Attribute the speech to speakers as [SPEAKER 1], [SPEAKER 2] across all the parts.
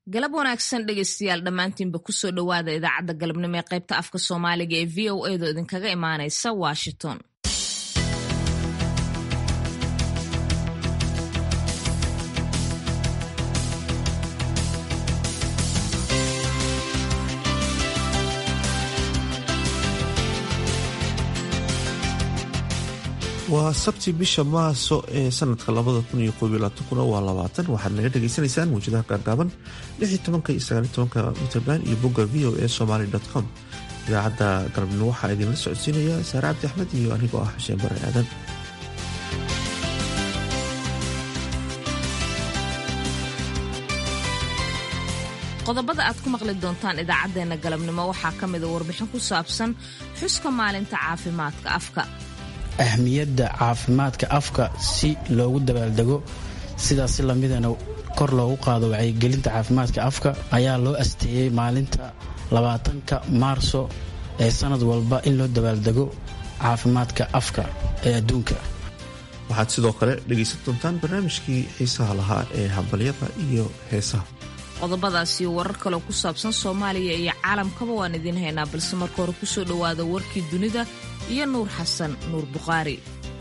[SPEAKER 1] galab wanaagsan dhegaystayaal dhammaantiinba kusoo dhowaada idaacadda galabnimo ee qaybta afka soomaaliga ee v o edo idinkaga imaanaysa washington
[SPEAKER 2] waa sabti bisha maaso ee sanadka labada kun iyo koob iyo labaatankuna waa labaatan waxaad naga dhagaysanaysaan mawjadaha gaagaaban lix iyo tobanka iyo sagaal iyo tobanka mitrband iyo bogga v o a somaly com idaacadda galabnimo waxaa idinla socodsiinaya saare cabdi axmed iyo anigoo ah xuseen bare aadan
[SPEAKER 1] qodobada aad ku maqli doontaan idaacaddeenna galabnimo waxaa ka mida warbixin ku saabsan xuska maalinta caafimaadka afka
[SPEAKER 3] ahmiyadda caafimaadka afka si loogu dabaaldego sidaas lamidana kor loogu qaado wacyigelinta caafimaadka afka ayaa loo asteeyey maalinta labaatanka maarso ee sanad walba in loo dabaaldego caafimaadka afka ee adduunka
[SPEAKER 2] waxaad sidoo kale dhegaysan doontaan barnaamijkii xiisaha lahaa ee hambalyada iyo heesaha
[SPEAKER 1] qodobadaas iyo warar kaloo ku saabsan soomaaliya iyo caalamkaba waan idiin haynaa balse marka hore kusoo dhowaada warkii dunida iyo nuur xasan nuur bukhaari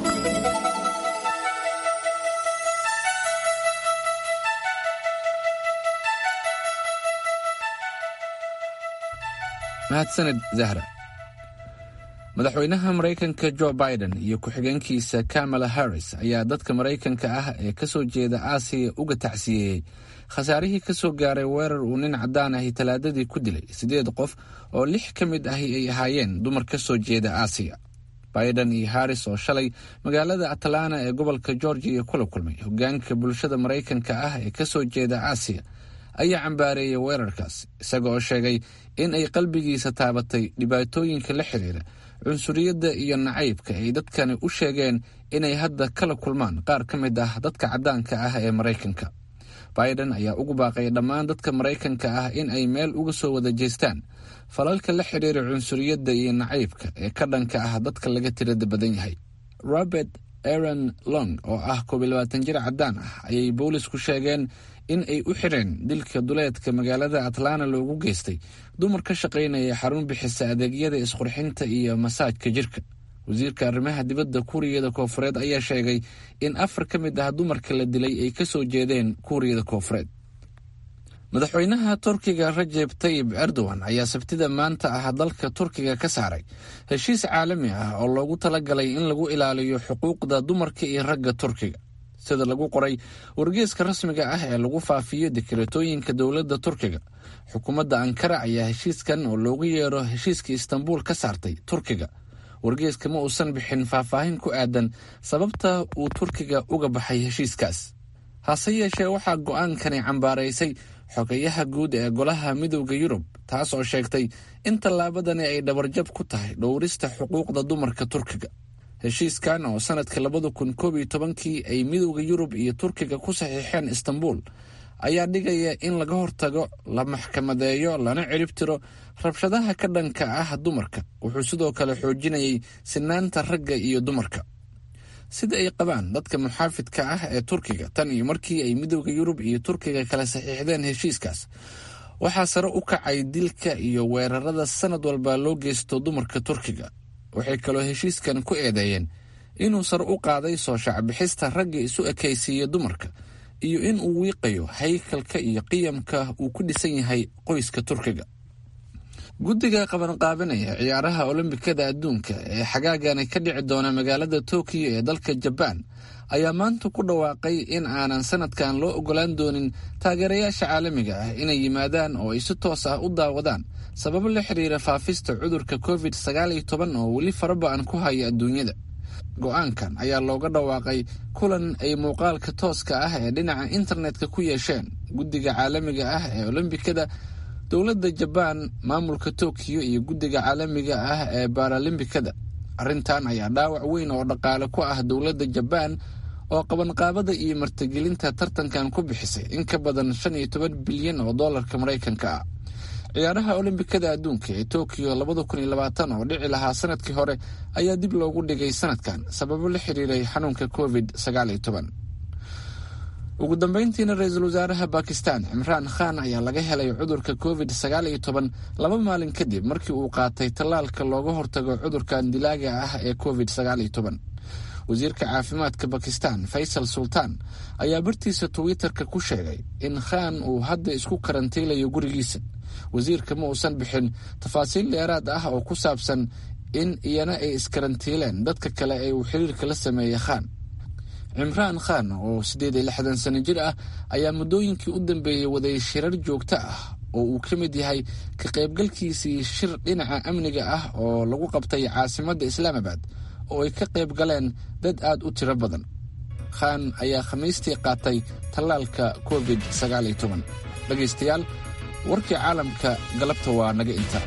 [SPEAKER 4] mahadsaned zahra madaxweynaha maraykanka jo biden iyo ku-xigeenkiisa kamala harris ayaa dadka maraykanka ah ee ka soo jeeda aasiya uga tacsiyeeyey khasaarihii ka soo gaaray weerar uu nin caddaan ahi talaadadii ku dilay siddeed qof oo lix ka mid ahi ay ahaayeen dumar ka soo jeeda aasiya biden iyo harris oo shalay magaalada atlanta ee gobolka georgiya kula kulmay hogaanka bulshada maraykanka ah ee ka soo jeeda aasiya ayaa cambaareeyay weerarkaas isaga oo sheegay in ay qalbigiisa taabatay dhibaatooyinka la xidhiira cunsuriyadda iyo nacaybka ay dadkani u sheegeen inay hadda kala kulmaan qaar ka mid ah dadka caddaanka ah ee maraykanka biden ayaa ugu baaqay dhammaan dadka maraykanka ah in ay meel uga soo wada jeestaan falalka la xidhiira cunsuriyadda iyo nacaybka ee ka dhanka ah dadka laga tirada badan yahay robert aaron long oo ah koob iyo labaatan jir caddaan ah ayay boolisku sheegeen in ay u xireen dilka duleedka magaalada atlanta loogu geystay dumar ka shaqaynaya xarun bixisa adeegyada isqurxinta iyo masaajka jirka wasiirka arrimaha dibadda kuuriyada koofureed ayaa sheegay in afar ka mid ah dumarka la dilay ay ka soo jeedeen kuuriyada koofureed madaxweynaha turkiga rajeb tayib erdogan ayaa sabtida maanta ah dalka turkiga ka saaray heshiis caalami ah oo loogu talagalay in lagu ilaaliyo xuquuqda dumarka iyo ragga turkiga sida lagu qoray wargeeska rasmiga ah ee lagu faafiyo dekeratooyinka dowladda turkiga xukuumadda ankara ayaa heshiiskan oo loogu yeero heshiiska istanbuul ka saartay turkiga wargeeska ma uusan bixin faahfaahin ku aadan sababta uu turkiga uga baxay heshiiskaas hase yeeshee waxaa go'aankani cambaaraysay xogayaha guud ee golaha midowda yurub taas oo sheegtay in tallaabadani ay dhabarjab ku tahay dhowrista xuquuqda dumarka turkiga heshiiskan oo sanadka labada kun koob iyo tobankii ay midowda yurub iyo turkiga ku saxiixeen istanbuul ayaa dhigaya in laga hortago la maxkamadeeyo lana cirib tiro rabshadaha ka dhanka ah dumarka wuxuu sidoo kale xoojinayay sinaanta ragga iyo dumarka sida ay qabaan dadka muxaafidka ah ee turkiga tan iyo markii ay midowda yurub iyo turkiga kala saxiixdeen heshiiskaas waxaa sare u kacay dilka iyo weerarada sanad walba loo geysto dumarka turkiga waxay kaloo heshiiskan ku eedeeyeen inuu sare u qaaday soo shacbixista ragga isu ekaysiiya dumarka iyo in uu wiiqayo haykalka iyo qiyamka uu ku dhisan yahay qoyska turkiga guddiga qabanqaabinaya ciyaaraha olombikada adduunka ee xagaagani ka dhici doona magaalada tokiyo ee dalka jabaan ayaa maanta ku dhawaaqay in aanan sanadkan loo ogolaan doonin taageerayaasha caalamiga ah inay yimaadaan oo ay si toos ah u daawadaan sababo la xiriira faafista cudurka covid sagaal iyo toban oo weli faraba-an ku haya adduunyada go-aankan ayaa looga dhawaaqay kulan ay muuqaalka tooska ah ee dhinaca internetka ku yeesheen guddiga caalamiga ah ee olombikada dowladda jabaan maamulka tokiyo iyo guddiga caalamiga ah ee baaralimbikada arrintan ayaa dhaawac weyn oo dhaqaale ku ah dowladda jabaan oo qabanqaabada iyo martigelinta tartankan ku bixisay in ka badan shan iyo toban bilyan oo doolarka maraykanka ah ciyaaraha olombikada adduunka ee tokiyo labada kun iyo labaatan oo dhici lahaa sanadkii hore ayaa dib loogu dhigay sanadkan sababo la xiriiray xanuunka covid sagaal iyo toban ugu dambeyntiina ra-iisul wasaaraha bakistan cimraan khan ayaa laga helay cudurka covid sagaal iyo toban laba maalin kadib markii uu qaatay tallaalka looga hortago cudurkan dilaaga ah ee covid sagaal iyo toban wasiirka caafimaadka bakistan faysal sultaan ayaa bartiisa twitter-ka ku sheegay in khan uu hadda isku karantiilayo gurigiisa wasiirka ma uusan bixin tafaasiil dheeraad ah oo ku saabsan in iyana ay iskarantiileen dadka kale ee uu xiriirka la sameeyey khan cimraan khan oo siddeed iyo lixdan sano jir ah ayaa muddooyinkii u dambeeyey waday shirar joogto ah oo uu ka mid yahay ka qaybgalkiisii shir dhinaca amniga ah oo lagu qabtay caasimadda islaamabad oo ay ka qayb galeen dad aad u tiro badan khan ayaa khamiistii qaatay tallaalka covid sagaal iyo toban dhegaystayaal warkii caalamka galabta waa naga inta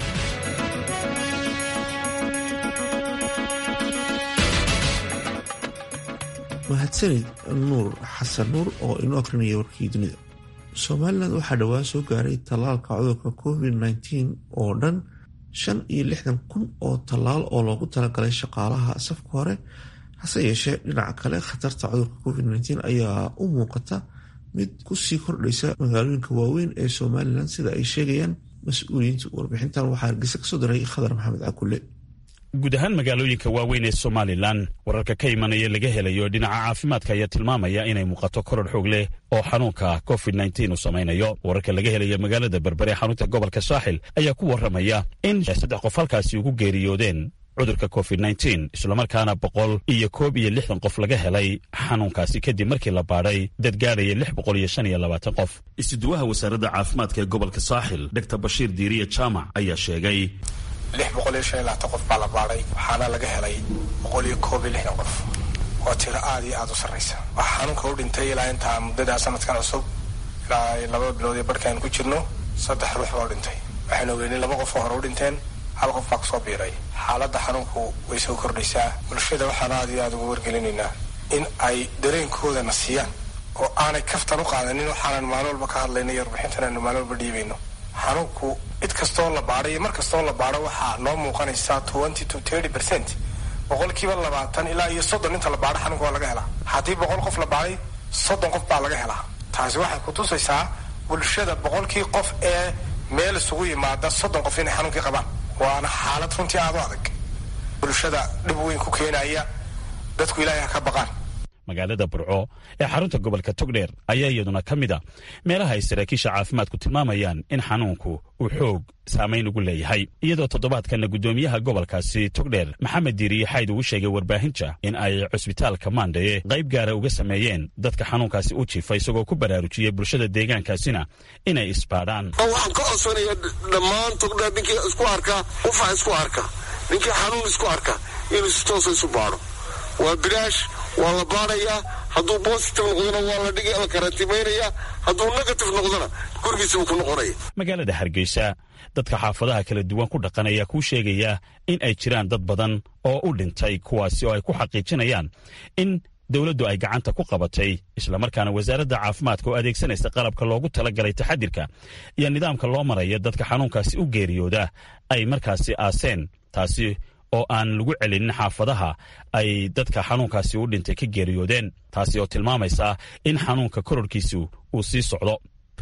[SPEAKER 2] mahadsanid nuur xasan nuur oo inoo akrinaya warkii dunida somalilan waxaa dhowaan soo gaaray tallaalka cudurka covid nteen oo dhan shan iyo lixdan kun oo tallaal oo loogu talagalay shaqaalaha safka hore hase yeeshee dhinaca kale khatarta cudurka covid nteen ayaa u muuqata mid kusii kordhaysa magaalooyinka waaweyn ee somalilan sida ay sheegayaan mas-uuliyiinta warbixintan waxaa hargeysa kasoo diray khadar maxamed cakulle
[SPEAKER 5] guud ahaan magaalooyinka waaweyn ee somalilan wararka ka imanaya laga helayo dhinaca caafimaadka ayaa tilmaamaya inay muuqato koror xoog leh oo xanuunka covid nteen uu samaynayo wararka laga helaya magaalada berbere xarunta gobolka saaxil ayaa ku warramaya in saddex qof halkaasi ugu geeriyoodeen cudurka covid nteen islamarkaana boqol iyo koob iyo lixdan qof laga helay xanuunkaasi kadib markii la baadhay dad gaadhaya lix boqol iyo shan iyo labaatan qof isuduwaha wasaaradda caafimaadka ee gobolka saaxil dor bashiir diiriye jaamac ayaa sheegay
[SPEAKER 6] lix boqol iyo shan iyo labaatan qof baa la baadhay waxaana laga helay boqol iyo koob iyo lixdan qof waa tiro aada iyo aada u sarraysa waxaa xanuunka u dhintay ilaa intaa muddadaa sanadkan cusub ilaa laba bilood iyo barhkaan ku jirno saddex ruux baa u dhintay waxaynu ogeynay laba qof oo hore u dhinteen hal qof baa kusoo biiray xaaladda xanuunku way soo kordhaysaa bulshada waxaan aada iyo aada ugu wargelinaynaa in ay dareenkoodana siiyaan oo aanay kaftan u qaadanin waxaanan maalin walba ka hadlayna iyo warbixintan aanu maalin walba dhiibayno xanuunku cid kastoo la baadhay iyo mar kastoo la baadho waxaa noo muuqanaysaa twenty to thirty percent boqolkiiba labaatan ilaa iyo soddon inta la baadho xanuunka waa laga helaa haddii boqol qof la baadhay soddon qof baa laga helaa taasi waxay kutusaysaa bulshada boqolkii qof ee meel isugu yimaada soddon qof inay xanuunkii qabaan waana xaalad runtii aada u adag bulshada dhib weyn ku keenaya dadku ilaahay ha ka baqaan
[SPEAKER 5] magaalada burco ee xarunta gobolka togdheer ayaa iyaduna ka mid a meelaha ay saraakiisha caafimaadku tilmaamayaan in xanuunku uu xoog saamayn ugu leeyahay iyadoo toddobaadkanna guddoomiyaha gobolkaasi togdheer maxamed diiriye xayd ugu sheegay warbaahinta in ay cusbitaalka maandhaye qayb gaara uga sameeyeen dadka xanuunkaasi u jiifa isagoo ku baraarujiyey bulshada deegaankaasina inay isbaadhaan
[SPEAKER 7] waxaan ka codsanaya dhammaan togdheer ninkii isku arka qufac isku arka ninkii xanuun isku arka inuu si toosa isu baadho waa bilaash waa la baadhayaa hadduu bositive noqdona waa la dhigi la karantimaynaya hadduu negative noqdona gurigiisabuu ku noqonaya
[SPEAKER 5] magaalada hargeysa dadka xaafadaha kala duwan ku dhaqan ayaa kuu sheegaya in ay jiraan dad badan oo u dhintay kuwaasi oo ay ku xaqiijinayaan in dowladdu ay gacanta ku qabatay islamarkaana wasaaradda caafimaadka oo adeegsanaysa qalabka loogu talagalay taxadirka iyo nidaamka loo maraya dadka xanuunkaasi u geeriyooda ay markaasi aaseen taasi oo aan lagu celinin xaafadaha ay dadka xanuunkaasi u dhintay ka geeriyoodeen taasi oo tilmaamaysa in xanuunka kororkiisu uu sii socdo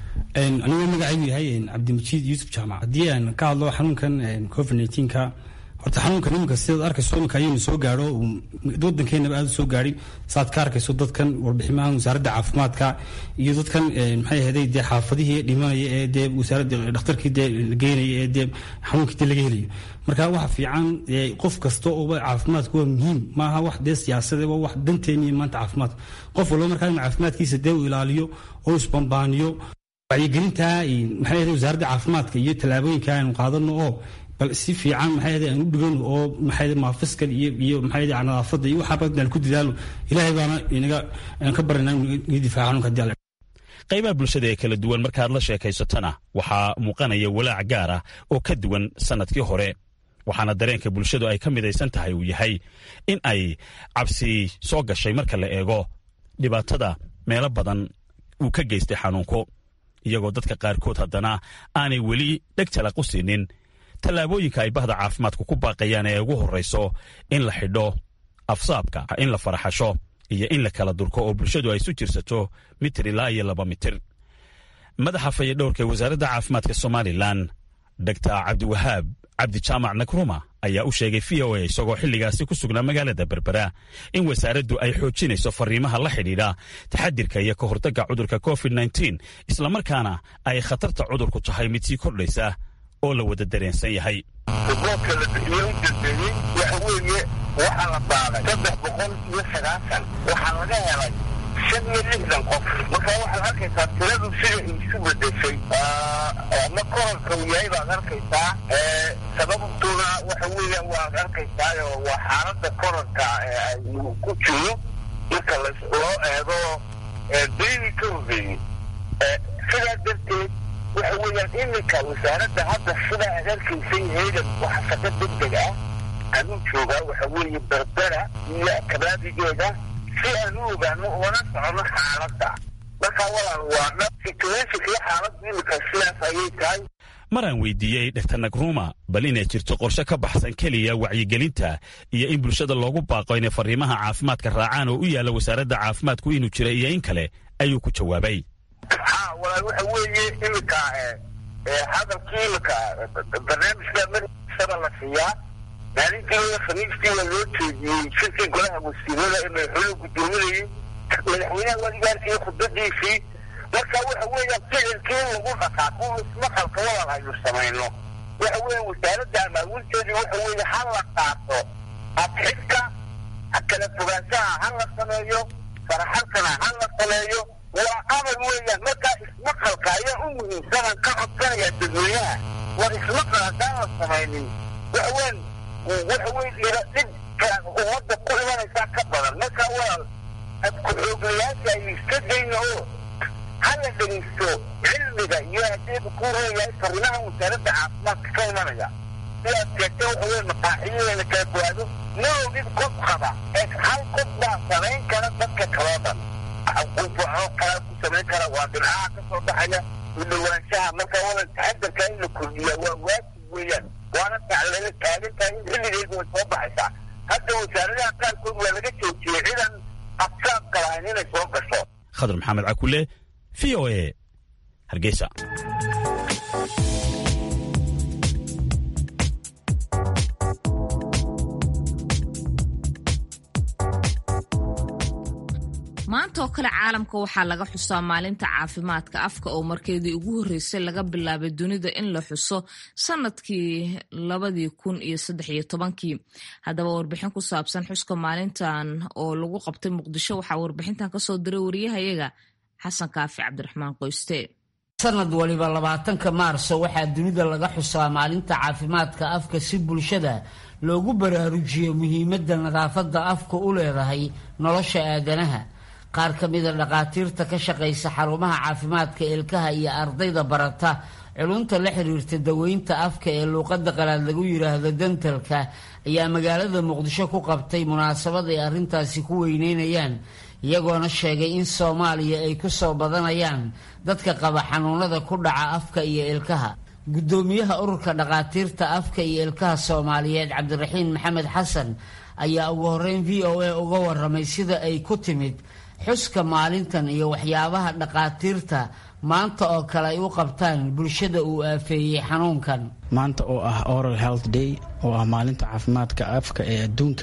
[SPEAKER 3] anigoo magacaygu yahay cabdimajiid yuusuf jaamac haddii aan ka hadlo xanuunkan covid neenka horta xanuunkan iminka sidaad arkayso iminka ayaynu soo gaadho wadankeenaba aada u soo gaadhay saad ka arkayso dadkan warbiximahan wasaaradda caafimaadka iyo dadkan maxay ahaday dee xaafadihii dhimanaya ee dee wasaaradda dhakhtarkii dee la geynaya ee dee xanuunkii dee laga helayo marka waxa fiican qof kasta ooba caafimaadku waa muhiim maaha wax dee siyaasade waa wax danteeniyo maanta caafimaadka qof walba markaa inuu caafimaadkiisa dee u ilaaliyo oo isbambaaniyo wacyigelinta maxay ahaday wasaaradda caafimaadka iyo tallaabooyinka aynu qaadano oo bal si fiican maxay ahaday aan u dhigano oo maxay maafiskan iyo iyo maxay ahaday nadaafadda iyo waxaaba aan ku dadaalo ilaahay baana inaga aan ka baranaa inaga difaaca xanuunka haddii alle
[SPEAKER 5] qaybaha bulshada ee kala duwan markaad la sheekaysatana waxaa muuqanaya walaac gaar ah oo ka duwan sannadkii hore waxaana dareenka bulshadu ay ka midaysan tahay uu yahay in ay cabsi soo gashay marka la eego dhibaatada meelo badan uu ka geystay xanuunku iyagoo dadka qaarkood haddana aanay weli dheg talaq u siinin tallaabooyinka ay bahda caafimaadku ku baaqayaan ee ugu horrayso in la xidho afsaabka in la faraxasho iyo in la kala durko oo bulshadu ay isu jirsato mitir ilaa iyo laba mitir madaxa fayadhowrka ee wasaaradda caafimaadka somalilan dogtar cabdiwahaab cabdi jaamac nakruma ayaa u sheegay v o a isagoo xilligaasi ku sugnaa magaalada berbera in wasaaraddu ay xoojinayso fariimaha la xidhiidha taxadirka iyo ka hortagga cudurka covid nteen islamarkaana ay khatarta cudurku tahay mid sii kordhaysa oo la wada dareensan yahay
[SPEAKER 8] riboodka la bixiye u dambeeyey waxa weeye waxaa la baaday saddex boqol iyo sagaashan waxaa laga helay shan iyo lixdan qof marka waxaad arkaysaa tiradu sida isu bedeshay ama korarka uu yahay baad arkaysaa sababtuna waxa weeya waad arkaysaayo waa xaalada korarka uu ku jiro marka loo eego beydii ka horreeyey sidaa darteed waxa weeyaan iminka wasaaradda hadda sidaa aad arkaysay haydan waxa shaqo degdeg ah anuu joogaa waxa weeye berbera iyo kabaadigeeda si aan u ogaano ugana socono xaaladda marka walaal waa dha situationka iyo xaaladda iminka sidaas ayay tahay
[SPEAKER 5] maraan weydiiyey dr nagruma bal inay jirto qorshe ka baxsan keliya wacyigelinta iyo in bulshada loogu baaqo inay fariimaha caafimaadka raacaan oo u yaalla wasaaradda caafimaadku inuu jira iyo in kale ayuu ku jawaabay
[SPEAKER 8] ha walaal waxa weeye iminka hadalkii iminka barnaamijka madaxisaba la siiyaa maalintii khamiistii waa loo jeediyey shirkii golaha wasiirada ee madaxweynuhu guddoominayay madaxweynaha wadigaarkii khudbadiisii marka waxa weeyaan ficilkii in lagu dhaqaaqo ismaqalka walaal aynu samayno waxa weeye wasaaradda amaawinteedii waxa weeye ha la qaato adxidka kala fogaanshaha ha la sameeyo faraxalkana ha la sameeyo waa amal weeyaan markaa ismaqalka ayaa u muhiimsanan ka codsanaya dadweynaha war ismaqal haddaan la samaynin waxa weyn waxa weyn ila dhibka ummadda ku imanaysaa ka badan marka walaal ku-xooglayaasha ay iska dayna oo hala dhegeysto cilmiga iyo hadeebu ku reeyahay fariimaha wasaaradda caafimaadka ka imanaya sidaad sheegtay waxa weyn maqaaxiyadeena kala gowaado malowgid qof qaba ee hal qof baa samayn kara dadka kaloo dhan qufaco kala ku samayn kara waa dhinacaha ka soo baxaya u dhawaanshaha marka wala taxadarka in la kordhiya waa waajib weeyaan waana taclala taagan tahay in xilligeedu way soo baxaysaa hadda wasaaradaha qaarkood waa laga joojiyey cidan absaabka lahayn inay soo gasho
[SPEAKER 5] khadar maxamed cakule v o a hargeysa
[SPEAKER 1] maanta oo kale caalamka waxaa laga xusaa maalinta caafimaadka afka oo markeedii ugu horreysay laga bilaabay dunida in la xuso sanadkii labadii kun iyo saddex iyo tobankii haddaba warbixin ku saabsan xuska maalintan oo lagu qabtay muqdisho waxaa warbixintan kasoo diray wariyahayaga xasan kaafi cabdiraxmaan qoyste
[SPEAKER 9] sanad waliba labaatanka maarso waxaa dunida laga xusaa maalinta caafimaadka afka si bulshada loogu baraarujiyo muhiimadda nadaafadda afka u leedahay nolosha aadanaha qaar ka mida dhakhaatiirta ka shaqaysa xarumaha caafimaadka ilkaha iyo ardayda barata culunta la xiriirta daweynta afka ee luuqadda qalaad lagu yidhaahdo dentalka ayaa magaalada muqdisho ku qabtay munaasabad ay arrintaasi ku weyneynayaan iyagoona sheegay in soomaaliya ay ku soo badanayaan dadka qaba xanuunada ku dhaca afka iyo ilkaha guddoomiyaha ururka dhakhaatiirta afka iyo ilkaha soomaaliyeed cabdiraxiin maxamed xasan ayaa ugu horeyn v o a uga waramay sida ay ku timid xuska maalintan iyo waxyaabaha dhakhaatiirta maanta oo kale ay u qabtaan bulshada uu aafeeyey xanuunkan
[SPEAKER 3] maanta oo ah oral health day oo ah maalinta caafimaadka afka ee adduunka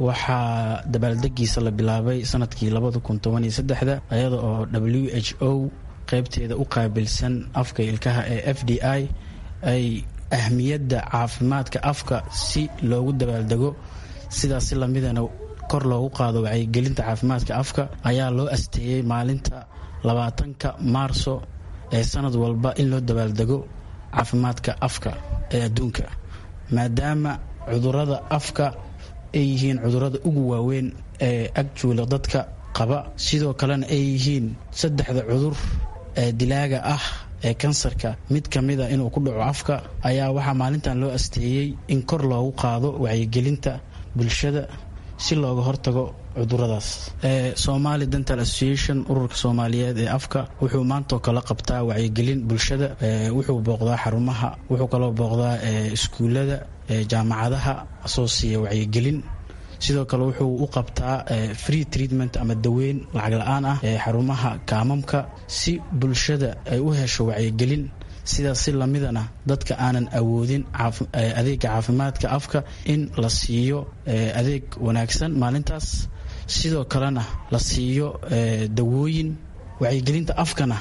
[SPEAKER 3] waxaa dabaaldegiisa la bilaabay sanadkii labada kun toban iyo saddexda iyada oo w h o qeybteeda u qaabilsan afka ilkaha ee f d i ay ahmiyadda caafimaadka afka si loogu dabaaldego sidaasi lamidana kor loogu qaado wacyigelinta caafimaadka afka ayaa loo asteeyey maalinta labaatanka maarso ee sanad walba in loo dabaaldego caafimaadka afka ee adduunka maadaama cudurada afka ay yihiin cudurada ugu waaweyn ee agjuula dadka qaba sidoo kalena ay yihiin saddexda cudur ee dilaaga ah ee kansarka mid ka mida inuu ku dhaco afka ayaa waxaa maalintan loo asteeyey in kor loogu qaado wacyigelinta bulshada si looga hortago cuduradaas somali dental association ururka soomaaliyeed ee afka wuxuu maantoo kala qabtaa wacyigelin bulshada wuxuu booqdaa xarumaha wuxuu kaloo booqdaa iskuulada jaamacadaha asoo siiya wacyigelin sidoo kale wuxuu u qabtaa free treatment ama daweyn lacag la-aan ah ee xarumaha kaamamka si bulshada ay u hesho wacyigelin sidaas si lamidana dadka aanan awoodin adeega caafimaadka afka in la siiyo adeeg wanaagsan maalintaas sidoo kalena la siiyo dawooyin wacyigelinta afkana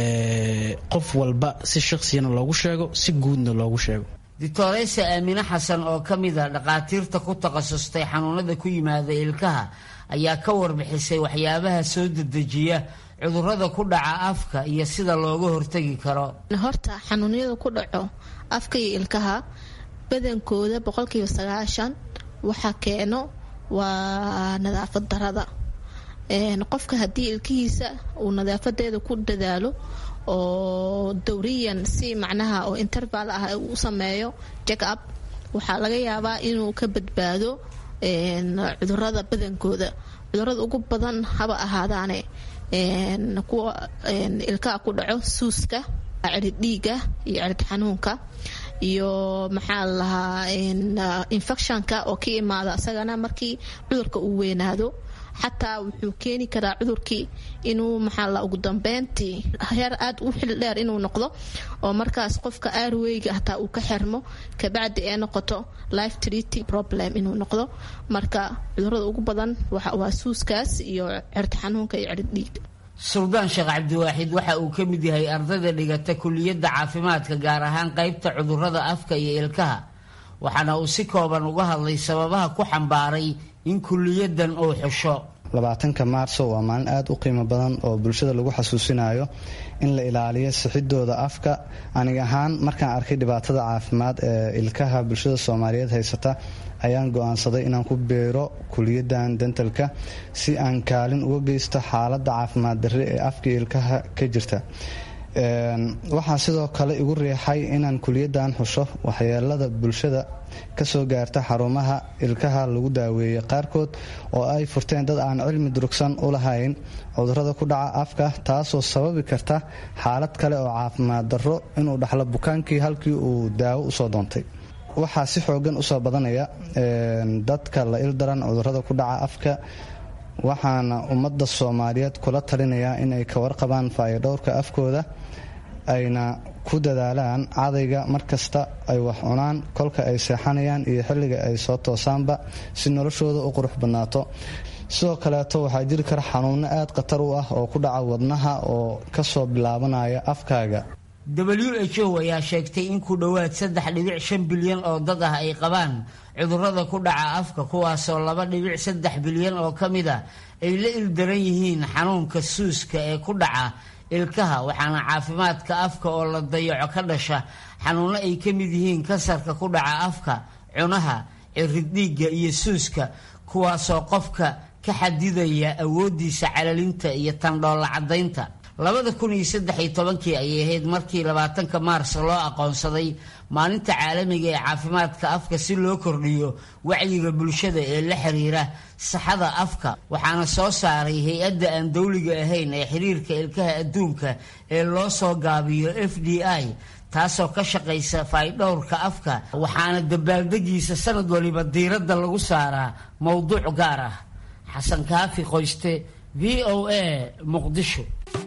[SPEAKER 3] qof walba si shaksiyana loogu sheego si guudna loogu sheego
[SPEAKER 9] doctoreysa aamine xasan oo ka mid a dhakhaatiirta ku takhasustay xanuunada ku yimaada ilkaha ayaa ka warbixisay waxyaabaha soo dedejiya cudurada ku dhaca afka iyo sida looga hortegi karo
[SPEAKER 10] horta xanuunyada ku dhaco afka iyo ilkaha badankooda boqolkiiba sagaashan waxaa keeno waa nadaafad darada qofka haddii ilkihiisa uu nadaafadeeda ku dadaalo oo dowriyan si macnaha oo interval ah u sameeyo jack up waxaa laga yaabaa inuu ka badbaado cudurada badankooda cudurada ugu badan haba ahaadaane kuwa ilkaha ku dhaco suuska cirid dhiiga iyo cirid xanuunka iyo maxaa la lahaa infectionka oo ka imaada isagana markii cudurka uu weynaado xataa wuxuu keeni karaa cudurkii inuu maxaa la ugu dambeyntii heer aad u xil dheer inuu noqdo oo markaas qofka aarweyga hataa uu ka xirmo kabacdi ee noqoto life treaty problem inuu noqdo marka cudurada ugu badan waa suuskaas iyo cirid xanuunka iyo cirid dhiiga
[SPEAKER 9] suldaan sheekh cabdiwaaxid waxa uu ka mid yahay ardayda dhigata kuliyadda caafimaadka gaar ahaan qaybta cudurada afka iyo ilkaha waxaana uu si kooban uga hadlay sababaha ku xambaaray in kuliyadan uu xusho
[SPEAKER 11] labaatanka maarso waa maalin aada u qiimo badan oo bulshada lagu xasuusinayo in la ilaaliyo sixidooda afka anig ahaan markaan arkay dhibaatada caafimaad ee ilkaha bulshada soomaaliyeed haysata ayaan go-aansaday inaan ku beero kuliyadan dentalka si aan kaalin uga geysto xaaladda caafimaad darre ee afka ilkaha ka jirta waxaa sidoo kale igu riixay inaan kuliyadan xusho waxyeelada bulshada kasoo gaarta xarumaha ilkaha lagu daaweeyey qaarkood oo ay furteen dad aan cilmi durugsan u lahayn cudurada ku dhaca afka taasoo sababi karta xaalad kale oo caafimaad darro inuu dhaxlo bukaankii halkii uu daawo usoo doontay waxaa si xoogan usoo badanaya dadka la ildaran cudurada ku dhaca afka waxaana ummadda soomaaliyeed kula talinayaa in ay ka warqabaan faayodhowrka afkooda ayna ku dadaalaan cadayga markasta ay wax cunaan kolka ay seexanayaan iyo xilliga ay soo toosaanba si noloshooda u qurux badnaato sidoo kaleeto waxaa jiri kara xanuuno aad khatar u ah oo ku dhaca wadnaha oo kasoo bilaabanaya afkaaga
[SPEAKER 9] w h o ayaa sheegtay in ku dhowaad saddex dhibic shan bilyan oo dad ah ay qabaan cudurada ku dhaca afka kuwaasoo laba dhibic saddex bilyan oo ka mid a ay la ildaran yihiin xanuunka suuska ee ku dhaca ilkaha waxaana caafimaadka afka oo la dayaco ka dhasha xanuuno ay ka mid yihiin kansarka ku dhaca afka cunaha cirid dhiigga iyo suuska kuwaasoo qofka ka xadidaya awoodiisa calalinta iyo tandhoolla caddaynta labada kun iyo saddex iyo tobankii ayay ahayd markii labaatanka maars loo aqoonsaday maalinta caalamiga ee caafimaadka afka si loo kordhiyo wacyiga bulshada ee la xiriira saxada afka waxaana soo saaray hay-adda aan dowliga ahayn ee xiriirka ilkaha adduunka ee loo soo gaabiyo f d i taasoo ka shaqaysa faydhowrka afka waxaana dabaaldegiisa sanad waliba diiradda lagu saaraa mowduuc gaar ah xasan kaafi qoyste v o a muqdisho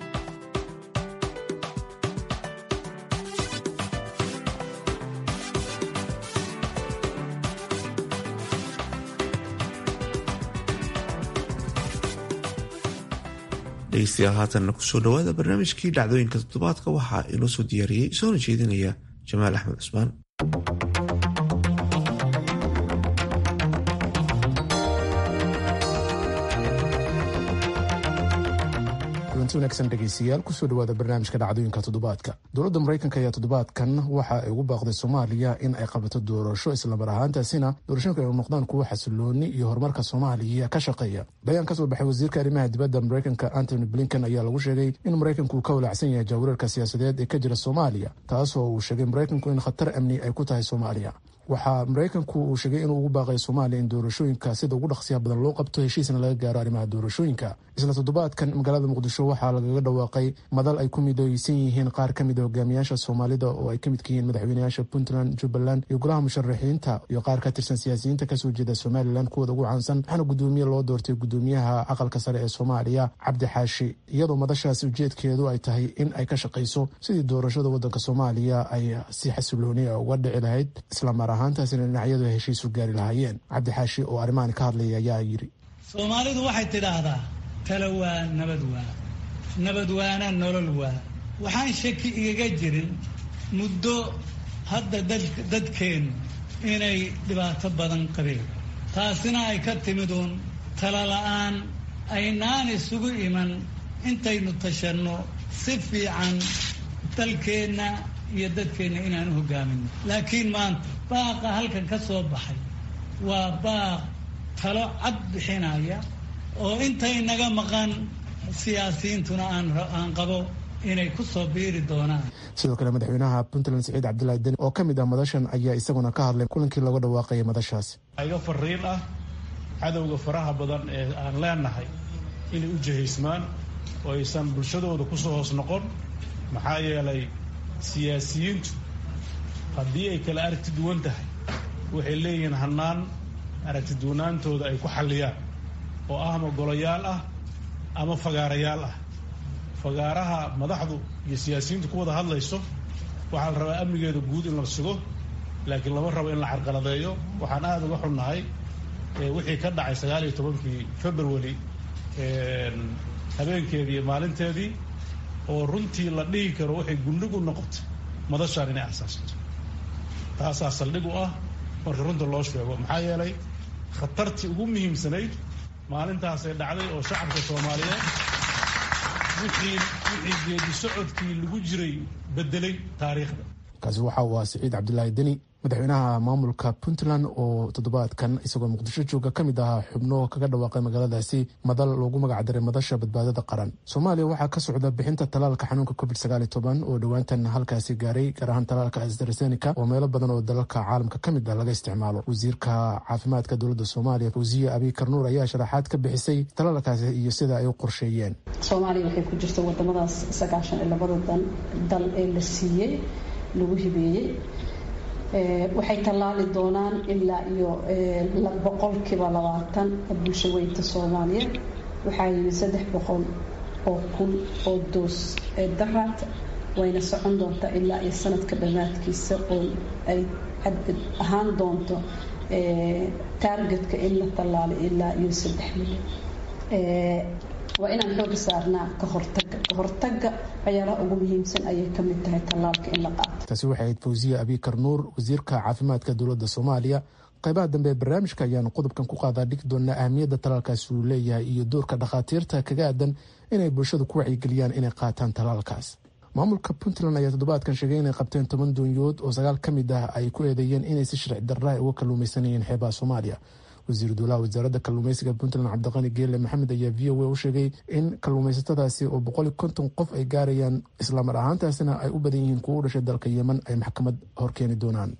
[SPEAKER 2] dhegeystayaal haatanna kusoo dhawaada barnaamijkii dhacdooyinka toddobaadka waxaa inoo soo diyaariyey soona jeedinaya jamaal axmed cusmaan
[SPEAKER 12] kulanti wanaagsan dhegeystayaal kusoo dhawaada barnaamijka dhacdooyinka toddobaadka dowladda maraykanka ayaa toddobaadkan waxa ay ugu baaqday soomaaliya in ay qabato doorasho islamar ahaantaasina doorashooyinka ay noqdaan kuwo xasilooni iyo horumarka soomaaliya ka shaqeeya bayaan kasoo baxay wasiirka arrimaha dibadda maraykanka antony blinken ayaa lagu sheegay in maraykanku uu ka walaacsan yahay jaawareerka siyaasadeed ee ka jira soomaaliya taasoo uu sheegay maraykanku in khatar amni ay ku tahay soomaaliya waxaa maraykanku uu sheegay inuu ugu baaqay soomaaliya in doorashooyinka sida ugu dhaqsiyaha badan loo qabto heshiisna laga gaaro arrimaha doorashooyinka isla toddobaadkan magaalada muqdisho waxaa lagaga dhawaaqay madal ay ku midooysan yihiin qaar ka mida hogaamiyaasha soomaalida oo ay ka midka yihiin madaxweynayaasha puntland jubbaland iyo golaha musharaxiinta iyo qaar ka tirsan siyaasiyiinta kasoo jeeda somalilan kuwooda ugu caansan waxaana gudoomiye loo doortay gudoomiyaha aqalka sare ee soomaaliya cabdi xaashi iyadoo madashaasi ujeedkeedu ay tahay in ay ka shaqayso sidii doorashada wadanka soomaaliya ay si xasilooniya uga dhici lahayd islamar ahaantaasina dhinacyadu ay heshiisu gaari lahaayeen cabdi xaashi oo arrimahan ka hadlaya ayaa yidhi
[SPEAKER 13] soomaalidu waxay tidhaahdaa talo waa nabad waa nabad waana nolol waa waxaan shaki igaga jirin muddo hadda dadkeennu inay dhibaato badan qabeen taasina ay ka timid uun talo la-aan aynaan isugu iman intaynu tashanno si fiican dalkeenna iyo dadkeenna inaan u hogaamino laakiin maanta baaqa halkan ka soo baxay waa baaq talo cad bixinaya oo intay naga maqan siyaasiyiintuna aan qabo inay ku soo biiri doonaan
[SPEAKER 12] sidoo kale madaxweynaha puntland saciid cabdilaahi deni oo ka mid ah madashan ayaa isaguna ka hadlay kulankii looga dhawaaqayay madashaas
[SPEAKER 14] iga fariin ah cadowga faraha badan ee aan leenahay inay u jihaysmaan oo aysan bulshadooda kusoo hoos noqon maxaa yeelay siyaasiyiintu haddii ay kala aragti duwan tahay waxay leeyihiin hannaan aragti duwanaantooda ay ku xalliyaan oo ah ama golayaal ah ama fagaarayaal ah fagaaraha madaxdu iyo siyaasiyiintu ku wada hadlayso waxaa la rabaa amnigeeda guud in la sugo laakiin lama rabo in la carqaladeeyo waxaan aada uga xunnahay wixii ka dhacay sagaal iyo tobankii february habeenkeedii iyo maalinteedii oo runtii la dhihi karo waxay gundhig u noqotay madashaan inay asaasato taasaa saldhig u ah marka runta loo sheego maxaa yeelay khatartii ugu muhiimsanayd maalintaasay dhacday oo shacabka soomaaliyeed wixii wixii geedi socodkii lagu jiray bedelay taariikhda
[SPEAKER 12] kaasi waxa uu ah siciid cabdilaahi deni madaxweynaha maamulka puntland oo toddobaadkan isagoo muqdisho jooga ka mid ahaa xubno kaga dhawaaqay magaaladaasi madal loogu magacdaray madasha badbaadada qaran soomaaliya waxaa ka socda bixinta talaalka xanuunka covid sagaal iyo toban oo dhowaantan halkaasi gaaray gaar ahaan talaalka astrazeneca oo meelo badan oo dalalka caalamka ka mid ah laga isticmaalo wasiirka caafimaadka dowladda soomaaliya fawsiye abiy karnuur ayaa sharaxaad ka bixisay talaalkaasi iyo sida ay u qorsheeyeen
[SPEAKER 15] soomaaliya waxay ku jirta wadamadaas sagaashan iyo labada dal ee la siiyey lagu hibeeyey waxay tallaali doonaan ilaa iyo boqolkiiba labaatan bulsho weynta soomaaliyeed waxaa yimid saddex boqol oo kun oo doos ee daraad wayna socon doontaa ilaa iyo sanadka dhammaadkiisa oo ay ahaan doonto taargetka in la tallaalo ilaa iyo saddex milyan waa inaan xooga saarnaa ka hortaga ka hortaga waxyaalaha ugu muhiimsan ayay ka mid tahay tallaalka in la qaato
[SPEAKER 12] taasi waxay ahayd fawsiye abikar nuur wasiirka caafimaadka dowladda soomaaliya qaybaha dambe ee barnaamijka ayaanu qodobkan ku qaadaa dhigi doonaa ahmiyadda talaalkaasi uu leeyahay iyo doorka dhakhaatiirta kaga aadan inay bulshada ku wacyigeliyaan inay qaataan talaalkaas maamulka puntland ayaa toddobaadkan sheegay inay qabteen toban doonyood oo sagaal ka mid ah ay ku eedeeyeen inay si sharci darra uga kalluumaysanayeen xeebaha soomaaliya wasiir duulaha wasaaradda kalluumeysiga puntland cabdiqani geele maxamed ayaa v o a u sheegay in kalluumaysatadaasi oo boqoli konton qof ay gaarayaan islaamar ahaantaasina ay u badan yihiin kuwa u dhashay dalka yemen ay maxkamad horkeeni doonaan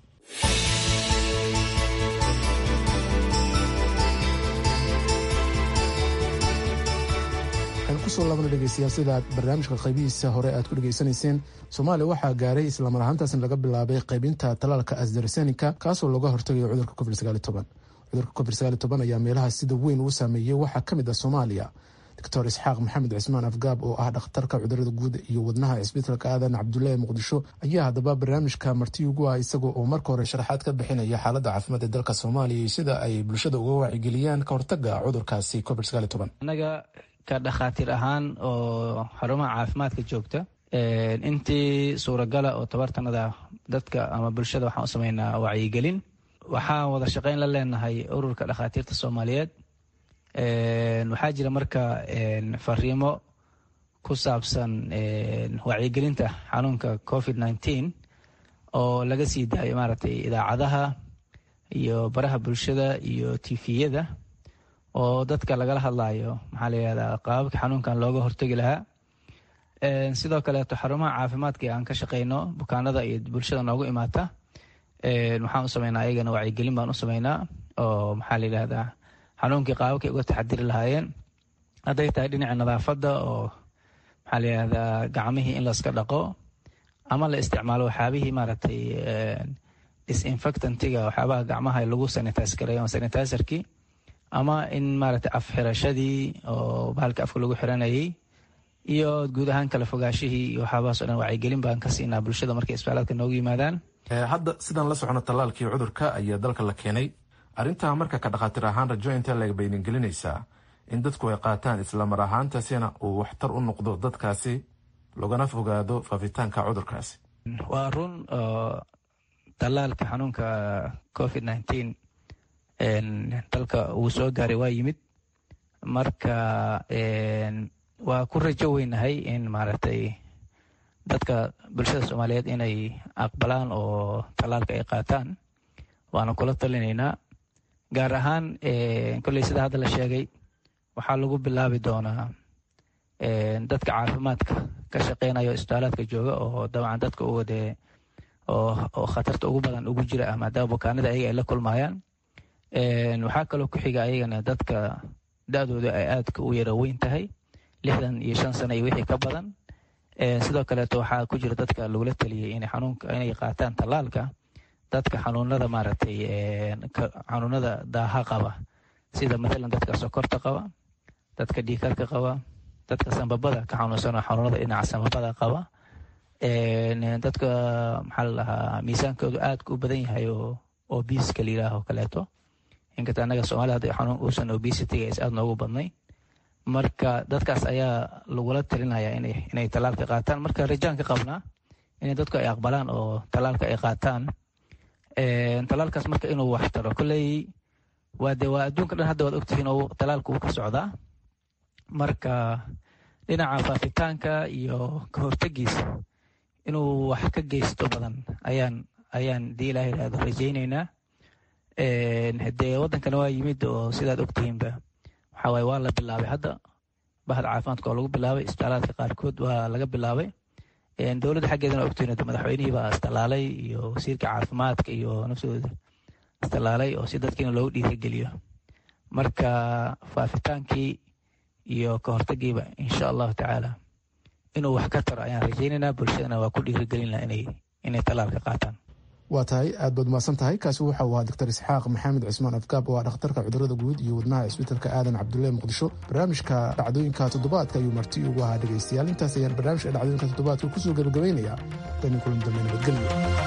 [SPEAKER 12] kusoo laabana dhegeystayaal sida aad barnaamijka qaybihiisa hore aad ku dhegeysanayseen soomaaliya waxaa gaaray islamar ahaantaasna laga bilaabay qaybinta talaalka asdarsenika kaasoo looga hortagayo cudurka covid cudurka covid ayaa meelaha sida weyn uu saameeyey waxaa ka mid ah soomaaliya doctor isxaaq maxamed cismaan afgaab oo ah dhakhtarka cudurada guud iyo wadnaha cisbitaalka aadan cabdullaahi muqdisho ayaa haddaba barnaamijka marti ugu ah isaga oo marka hore sharaxaad ka bixinaya xaaladda caafimaad ee dalka soomaaliya iyo sida ay bulshada uga wacyigeliyaan ka hortaga cudurkaasi covid
[SPEAKER 16] anaga ka dhakhaatiir ahaan oo xarumaha caafimaadka joogta intii suuragala oo tabartanada dadka ama bulshada waxaan u sameynaa wacyigelin waxaan wada shaqeyn la leenahay ururka dhakhaatiirta soomaaliyeed waxaa jira marka fariimo ku saabsan wacyigelinta xanuunka covid nineteen oo laga sii daayo maaragtay idaacadaha iyo baraha bulshada iyo tifiyada oo dadka lagala hadlayo maxaa la yihahdaa qaababka xanuunkan looga hortegi lahaa sidoo kaleeto xarumaha caafimaadka aan ka shaqeyno bukaanada iyo bulshada noogu imaata waxaan u sameynaa ayagana wacyigelin baan u sameynaa oo maxaa la yidhahdaa xanuunkii qaababkay uga taxadiri lahaayeen hadday tahay dhinaca nadaafadda oo maxaa la yidhahdaa gacmihii in layska dhaqo ama la isticmaalo waxyaabihii maaragtay disinfectantiga waxyaabaha gacmaha lagu sanitize gareeyo sanitizerkii ama in maaragtay afxirashadii oo bahalka afka lagu xiranayay iyo guud ahaan kala fogaashihii iyo waxyaabahaas o dhan wacyigelin baan ka siinaa bulshada markay isbitaaladka noogu yimaadaan
[SPEAKER 12] hadda sidaan la socono tallaalkii cudurka ayaa dalka la keenay arrintaa marka ka dhakhaatiir ahaan rajo intee lag baydin gelinaysaa in dadku ay qaataan islamar ahaantaasina uu waxtar u noqdo dadkaasi logana fogaado faafitaanka cudurkaasi
[SPEAKER 16] waa run tallaalka xanuunka covid nineteen dalka uu soo gaaray waa yimid marka waa ku rajo weynahay in maaragtay dadka bulshada soomaaliyeed inay aqbalaan oo tallaalka ay qaataan waana kula talinaynaa gaar ahaan kolley sida hadda la sheegay waxaa lagu bilaabi doonaa dadka caafimaadka ka shaqeynaya isbitaalaadka jooga oo dabcan dadka u wadee oo khatarta ugu badan ugu jira ah maadaama bukaanada ayaga ay la kulmayaan waxaa kaloo ku xiga ayagana dadka da-dooda ay aadka u yara weyn tahay lixdan iyo shan sano iyo wixii ka badan sidoo kaleeto waxaa ku jira dadka lagula taliyey inay xanuunka inay qaataan tallaalka dadka xanuunada maaragtay xanuunada daaha qaba sida mathalan dadka sokorta qaba dadka dhiikarka qaba dadka sambabada ka xanuunsanoo xanuunada dhinaca sambabada qaba dadka maxaa la dhahaa miisaankoodu aadka u badan yahay oo obiska la yidhaaho kaleeto inkasta annaga soomaalida hadda xanuun uusan obesitiga is aad noogu badnay marka dadkaas ayaa lagula talinaya inay inay tallaalka qaataan marka rajaan ka qabnaa inay dadku ay aqbalaan oo tallaalka ay qaataan tallaalkaas marka inuu wax taro kolley waa de waa adduunka dhan hadda waad ogtihiin oo tallaalka uu ka socdaa marka dhinaca faafitaanka iyo ka hortegiisa inuu wax ka geysto badan ayaan ayaan dii ilaah yidhahdo rajaynaynaa dee waddankana waa yimid oo sidaad ogtihiinba waxaa waaye waa la bilaabay hadda bahda caafimaadka oo lagu bilaabay isbitaalaadka qaarkood waa laga bilaabay dowladda xaggeedana ogtihiin madaxweynihii baa istalaalay iyo wasiirka caafimaadka iyo nafsadooda istalaalay oo si dadkiina loogu dhiirageliyo marka faafitaankii iyo ka hortagiiba insha allahu tacaala inuu wax ka taro ayaan rajaynaynaa bulshadana waa ku dhiirigelinaa inay inay tallaalka qaataan
[SPEAKER 12] waa tahay aad baad mahadsan tahay kaasi waxa uu ahaa doctor isxaaq maxamed cismaan afgaab oo ah dhakhtarka cudurada guud iyo wadnaha isbitaalka aadan cabdulle muqdisho barnaamijka dhacdooyinka toddobaadka ayuu marti ugu ahaa dhegaystayaal intaas ayaan barnaamijka dhacdooyinka toddobaadka kusoo gabagabaynayaa dani kulan dambe nabadgelyo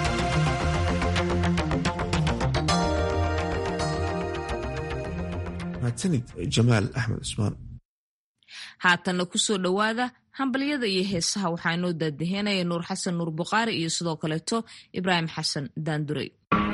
[SPEAKER 2] mahadsanid jamaal axmed cusmaan
[SPEAKER 1] haatanna kusoo dhowaada hambalyada iyo heesaha waxaa inoo daadaheynaya nuur xasan nuur buqaari iyo sidoo kaleeto ibraahim xasan daandurey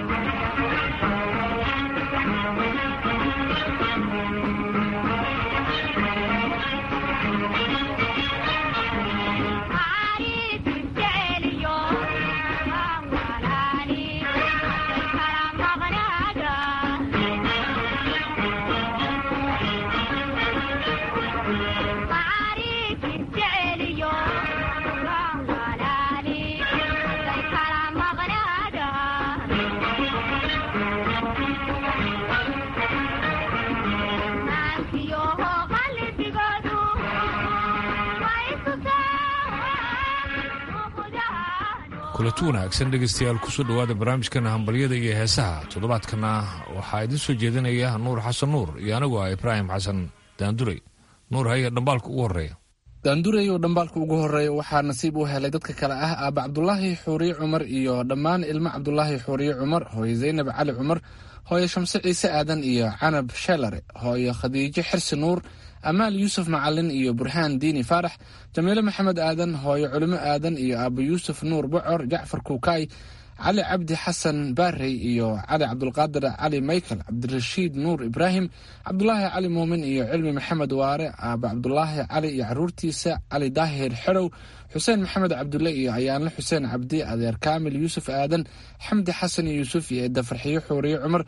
[SPEAKER 17] kulatu wanaagsan dhegaystayaal kusoo dhowaada barnaamijkana hambalyada iyo heesaha toddobaadkana waxaa idiin soo jeedinaya nuur xasan nuur iyo anigu ah ibraahim xasan daandurey nuur haya dhambaalka ugu horeeya
[SPEAKER 4] daandurey oo dhambaalka ugu horeeya waxaa nasiib u helay dadka kale ah aaba cabdulaahi xuuriye cumar iyo dhammaan ilmo cabdulaahi xuuriye cumar hooye zaynab cali cumar hooye shamse ciise aadan iyo canab sheelare hooye khadiijo xirsi nuur amaal yuusuf macalin iyo burhaan diini faarax jamiile maxamed aadan hooyo culimo aadan iyo aaba yuusuf nuur bocor jacfar kuukaay cali cabdi xasan baarey iyo cali cabdulqaadir cali michael cabdirashiid nuur ibraahim cabdulaahi cali muumin iyo cilmi maxamed waare aaba cabdulaahi cali iyo caruurtiisa cali daahir xerow xuseen maxamed cabdulle iyo ayaanle xuseen cabdi adeer kaamil yuusuf aadan xamdi xasan yuusuf iyo eedda farxiyo xuuriye cumar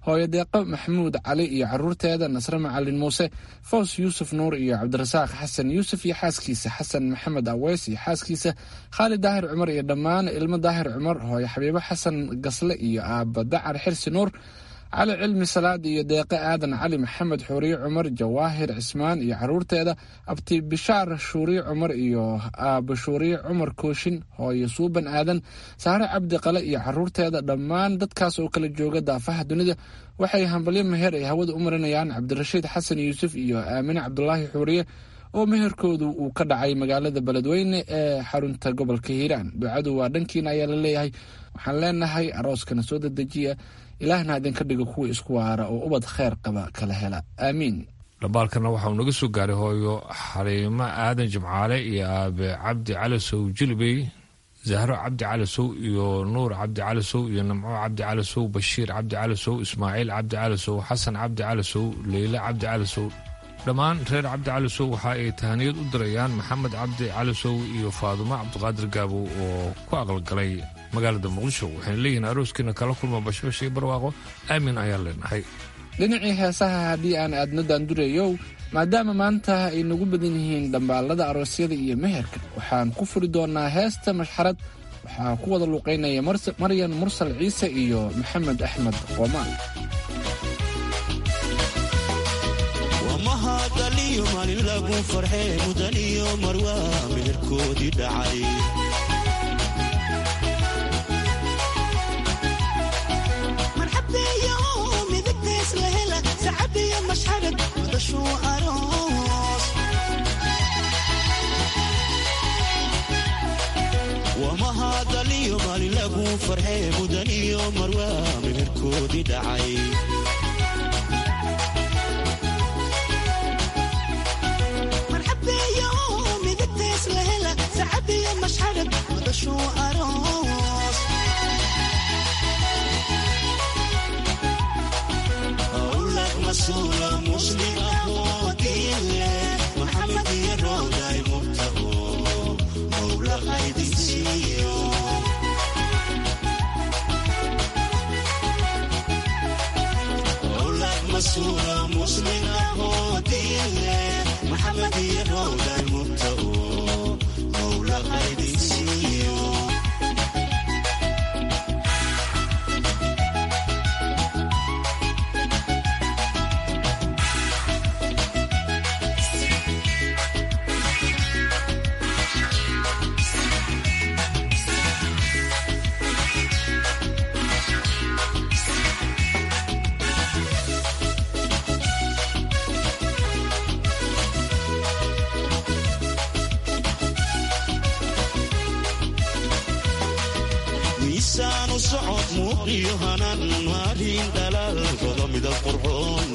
[SPEAKER 4] hooyo deeqo maxamuud cali iyo caruurteeda nasre macalin muuse foos yuusuf nuur iyo cabdirasaaq xasan yuusuf iyo xaaskiisa xasan maxamed aweys iyo xaaskiisa khaalid daahir cumar iyo dhammaan ilmo daahir cumar hooyo xabiibo xasan gasle iyo aaba dacar xirsi nuur cali cilmi salaad iyo deeqe aadan cali maxamed xuuriye cumar jawaahir cismaan iyo caruurteeda abti bishaar shuuriye cumar iyo aaba shuuriye cumar kooshin hooyo suuban aadan saare cabdi qale iyo caruurteeda dhammaan dadkaas oo kala jooga daafaha dunida waxay hambalyo meher ay hawada u marinayaan cabdirashiid xasan yuusuf iyo aamine cabdulaahi xuuriye oo meherkoodu uu ka dhacay magaalada beledweyne ee xarunta gobolka hiiraan ducadu waa dhankiina ayaa la leeyahay waxaan leenahay arooskana soo dedejiya ilaahna idinka dhigo kuwa isku waara oo ubad kheyr qaba kala hela aamiin
[SPEAKER 17] dhambaalkana waxauu naga soo gaaray hooyo xaliimo aadan jimcaale iyo aabe cabdi calasow jilbey zahro cabdi calasow iyo nuur cabdi calasow iyo namco cabdi calasow bashiir cabdi calasow ismaaciil cabdi calasow xasan cabdi calasow leyle cabdi calasow dhammaan reer cabdi calasow waxa ay tahaniyad u dirayaan maxamed cabdi calasow iyo faadumo cabdiqaadir gaabow oo ku aqalgalay magaalada muqdisho waxayna leeyihiin arooskiina kala kulma bashbash iyo barwaaqo aamin ayaan leenahay
[SPEAKER 4] dhinacii heesaha haddii aan aadno daandureeyow maadaama maanta ay nagu badan yihiin dhambaalada aroosyada iyo meherka waxaan ku furi doonaa heesta mashxarad waxaa ku wada luuqaynaya maryan mursal ciise iyo maxamed axmed qoomaan
[SPEAKER 18] mahadaliyo maalin lagu farxee mudaniyo marwaa meherkoodii dhacay wamahadaliyo maalin lagu farxee mudaniyo marwaa meherkoodii dhacay masuula musli ahoo diinle maxamed iyo rowday murtaho mowla qaydin siiyo owlad masuula musli ahoo diinle maxamed iyo rowday murtaho mowla qaydin siiyo miisaanu socod muuqiyo hanan maalin dhalaal rodo midab qurxoon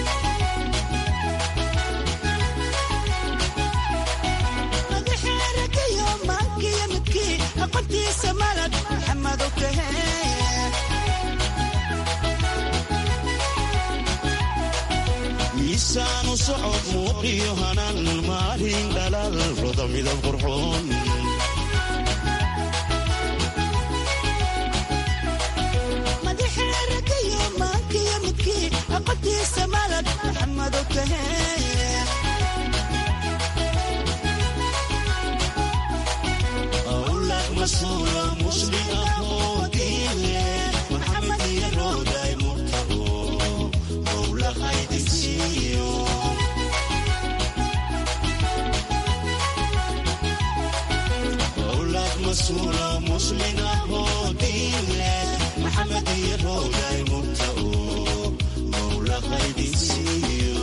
[SPEAKER 19] madaxeerakayo maankiyo midkii aqoontiisa malad maxamed okahe
[SPEAKER 18] miisaanu socod muuqiyo hanan maalin dhalaal rodo midab qurxoon
[SPEAKER 19] madaxeerakayo maankiyo midkii aqoontiisa malad maxamed okahe
[SPEAKER 18] awlad masuula musli ahoo diinle maxamed iyo rowday murtaho mowla qaydin siiyo awlad masuula muslin ahoo diinle maxamed iyo rowday murtaho mowla qaydin siiyo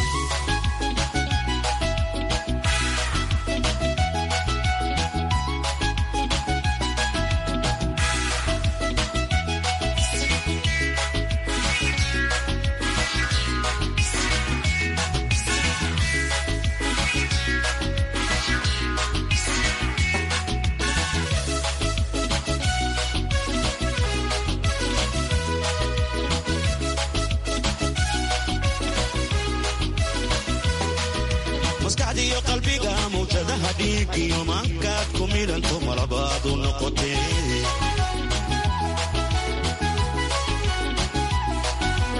[SPEAKER 18] maskaxdiiyo qalbiga mawjadaha dhiig iyo maankaad ku midhanto malabaadu noqotee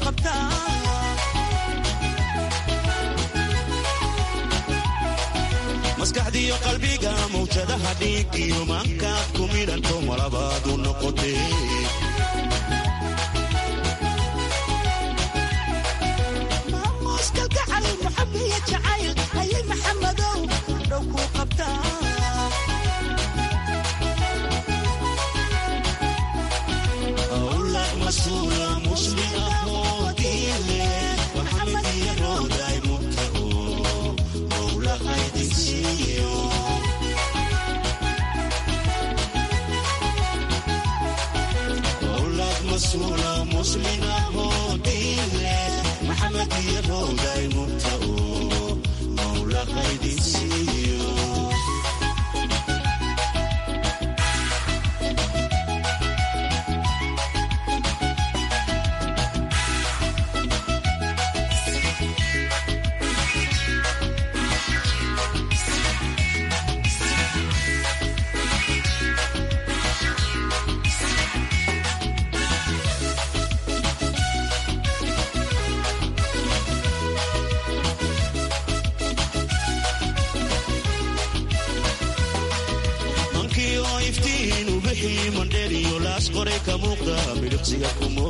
[SPEAKER 19] qabtaa
[SPEAKER 18] maskaxdiyo qalbiga mawjadaha dhiig iyo maankaad ku midhanto malabaadu noqotee
[SPEAKER 19] maamuuska gacal muxabiya jacayl ayay maxamadow dhow ku qabtaa
[SPEAKER 18] awlad masuula muslim ahoo diile maxamed iyo rooday mubtao mowlahaydinsiiyo awlad masuula muslim ahoo diile maxamed iyo rooday mubtao mowlahaydinsiiyo mankii oo iftiin u bixii mandheriyo laas qoray ka muuqda midhiqsiga kumo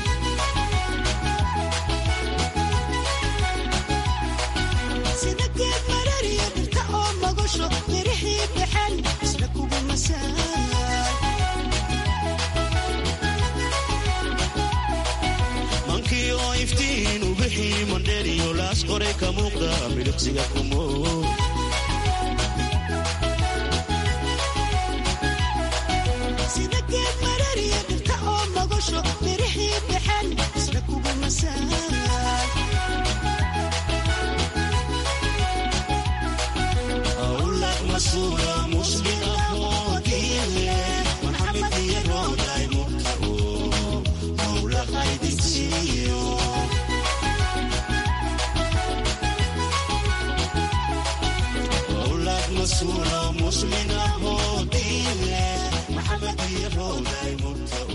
[SPEAKER 19] sida geed marariya dhirta oo magasho mirixii baxan isla kugu masaay
[SPEAKER 18] mankii oo iftiin u bixii mandheriyo laas qoray ka muuqda midhiqsiga kumo
[SPEAKER 19] sida geed marariya dhirta oo magasho mirixii baxan isla kugu masaay
[SPEAKER 18] awlad masuula muslim ahoo diile maxamed iyo rooday mubtao mowlahaydinsiiyo awlad masuula muslim ahoo diile maxamed iyo rooday mubtao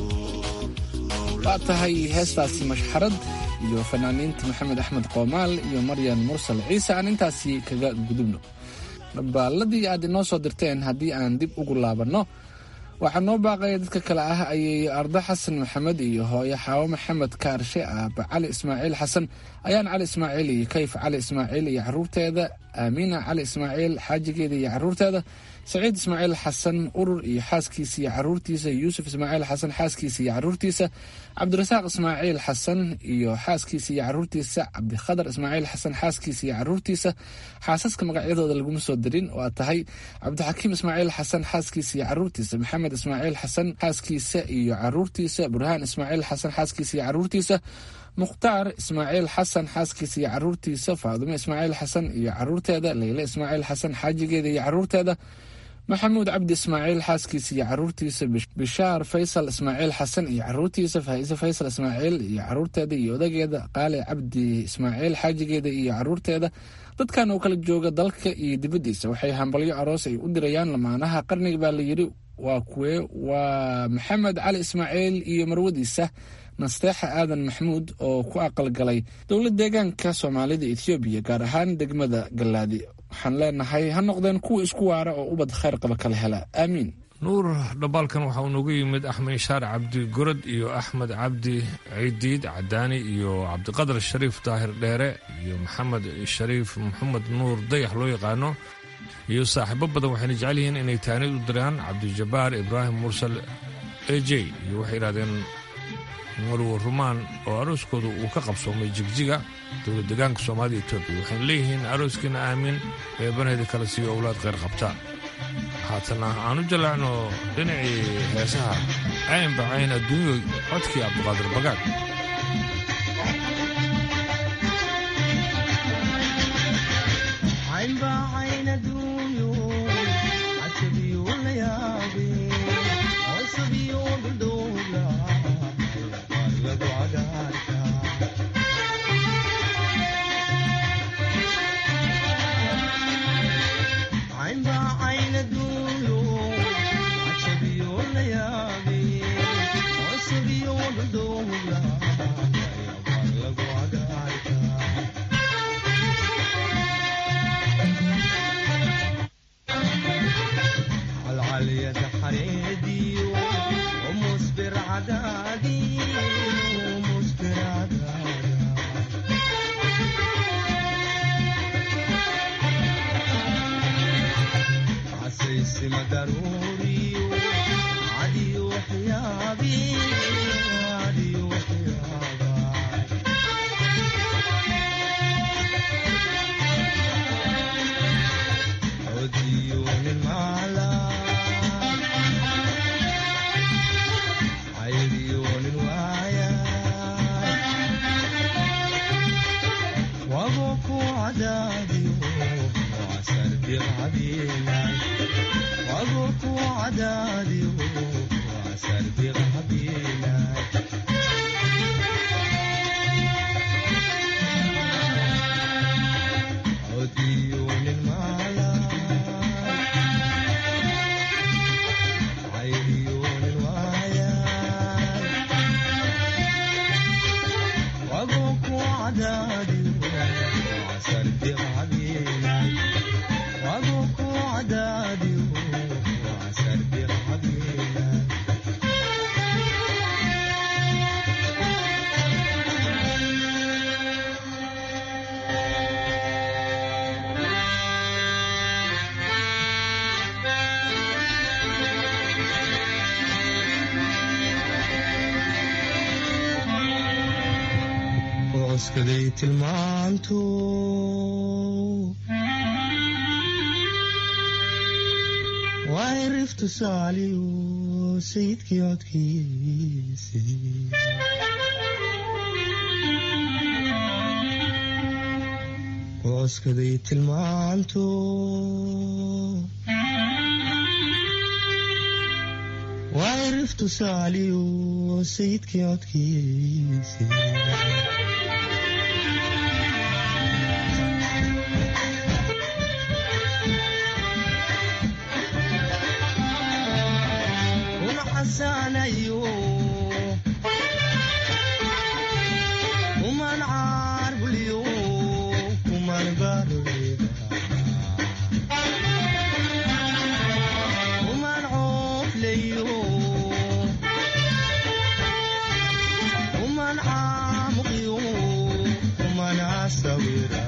[SPEAKER 4] waa tahay heestaasi mashxarad iyo fanaaniinta maxamed axmed qoomaal iyo maryan mursal ciise aan intaasi kaga gudubno dhambaaladii aad inoo soo dirteen haddii aan dib ugu laabanno waxaa noo baaqaya dadka kale ah ayay ardo xasan maxamed iyo hooyo xaawo maxamed kaarshe aaba cali ismaaciil xasan ayaan cali ismaaciil iyo kayf cali ismaaciil iyo caruurteeda aamiina cali ismaaciil xaajigeeda iyo caruurteeda saciid ismaaciil xasan urur iyo xaaskiisa iyo caruurtiisa yuusuf ismaaciil xasan xaaskiisa iyo caruurtiisa cabdirasaaq ismaaciil xasan iyo xaaskiisa iyo caruurtiisa cabdikhadar ismaaciil xasan xaaskiisa iyo caruurtiisa xaasaska magacyadooda laguma soo dirin waa tahay cabdixakiim ismaaciil xasan xaaskiisa iyo caruurtiisa maxamed ismaaciil xasan xaaskiisa iyo caruurtiisa burhaan ismaaciil xasan xaaskiisa iyo caruurtiisa mukhtaar ismaaciil xasan xaaskiisa iyo caruurtiisa faadumo ismaaciil xasan iyo caruurteeda leyle ismaaciil xasan xaajigeeda iyo caruurteeda maxamuud cabdi ismaaciil xaaskiisa iyo caruurtiisa bishaar faysal ismaaciil xasan iyo caruurtiisa faa'iise faysal ismaaciil iyo caruurteeda iyo odageeda qaali cabdi ismaaciil xaajigeeda iyo caruurteeda dadkan oo kala jooga dalka iyo dibaddiisa waxay hambalyo aroos ay u dirayaan lamaanaha qarniga baa la yidhi waa kuwee waa maxamed cali ismaaciil iyo marwadiisa nasteexa aadan maxmuud oo ku aqalgalay dowlad deegaanka soomaalida ethoobiya gaar ahaan degmada gallaadi waxaan leenahay ha noqdeen kuwa isku waara oo ubad khayr qaba kala hela aamiin
[SPEAKER 17] nuur dhambaalkan waxaa uu nooga yimid axmed ishaar cabdi gorod iyo axmed cabdi ciidiid cadaani iyo cabdiqadar shariif daahir dheere iyo maxamed shariif maxamed nuur dayax loo yaqaano iyo saaxiibo badan waxayna jecel yihiin inay taanid u diraan cabdijabaar ibraahim mursal ej iyo waxay yidhahdeen marwo rumaan oo arooskooda uu ka qabsoomay jigjiga dowlad deegaanka soomaalida etoobiya waxayna leeyihiin arooskiina aamin eebanayda kala siiyo owlaad kheyr qabta haatana aan u jalaacno dhinacii heesaha caynba cayn adduunyo codkii cabdiqaadir bagaad
[SPEAKER 20] Yeah. عدادي وعسى بغبينا عديون المعلا عيون الوعيان وابوك وعدادي وعسى بغبينا وابوك وعدادي وعسى بغبينا وعسكدي tilmaantu waa iriftu saaliyo sayidkii codkiisii wacuskaday tilmaantu waa iriftu saaliyo sayidkii codkiisii حسانيو ومن عارب اليوم ومن بارد ومن عوف ليو ومن عامق يوم ومن عساويرا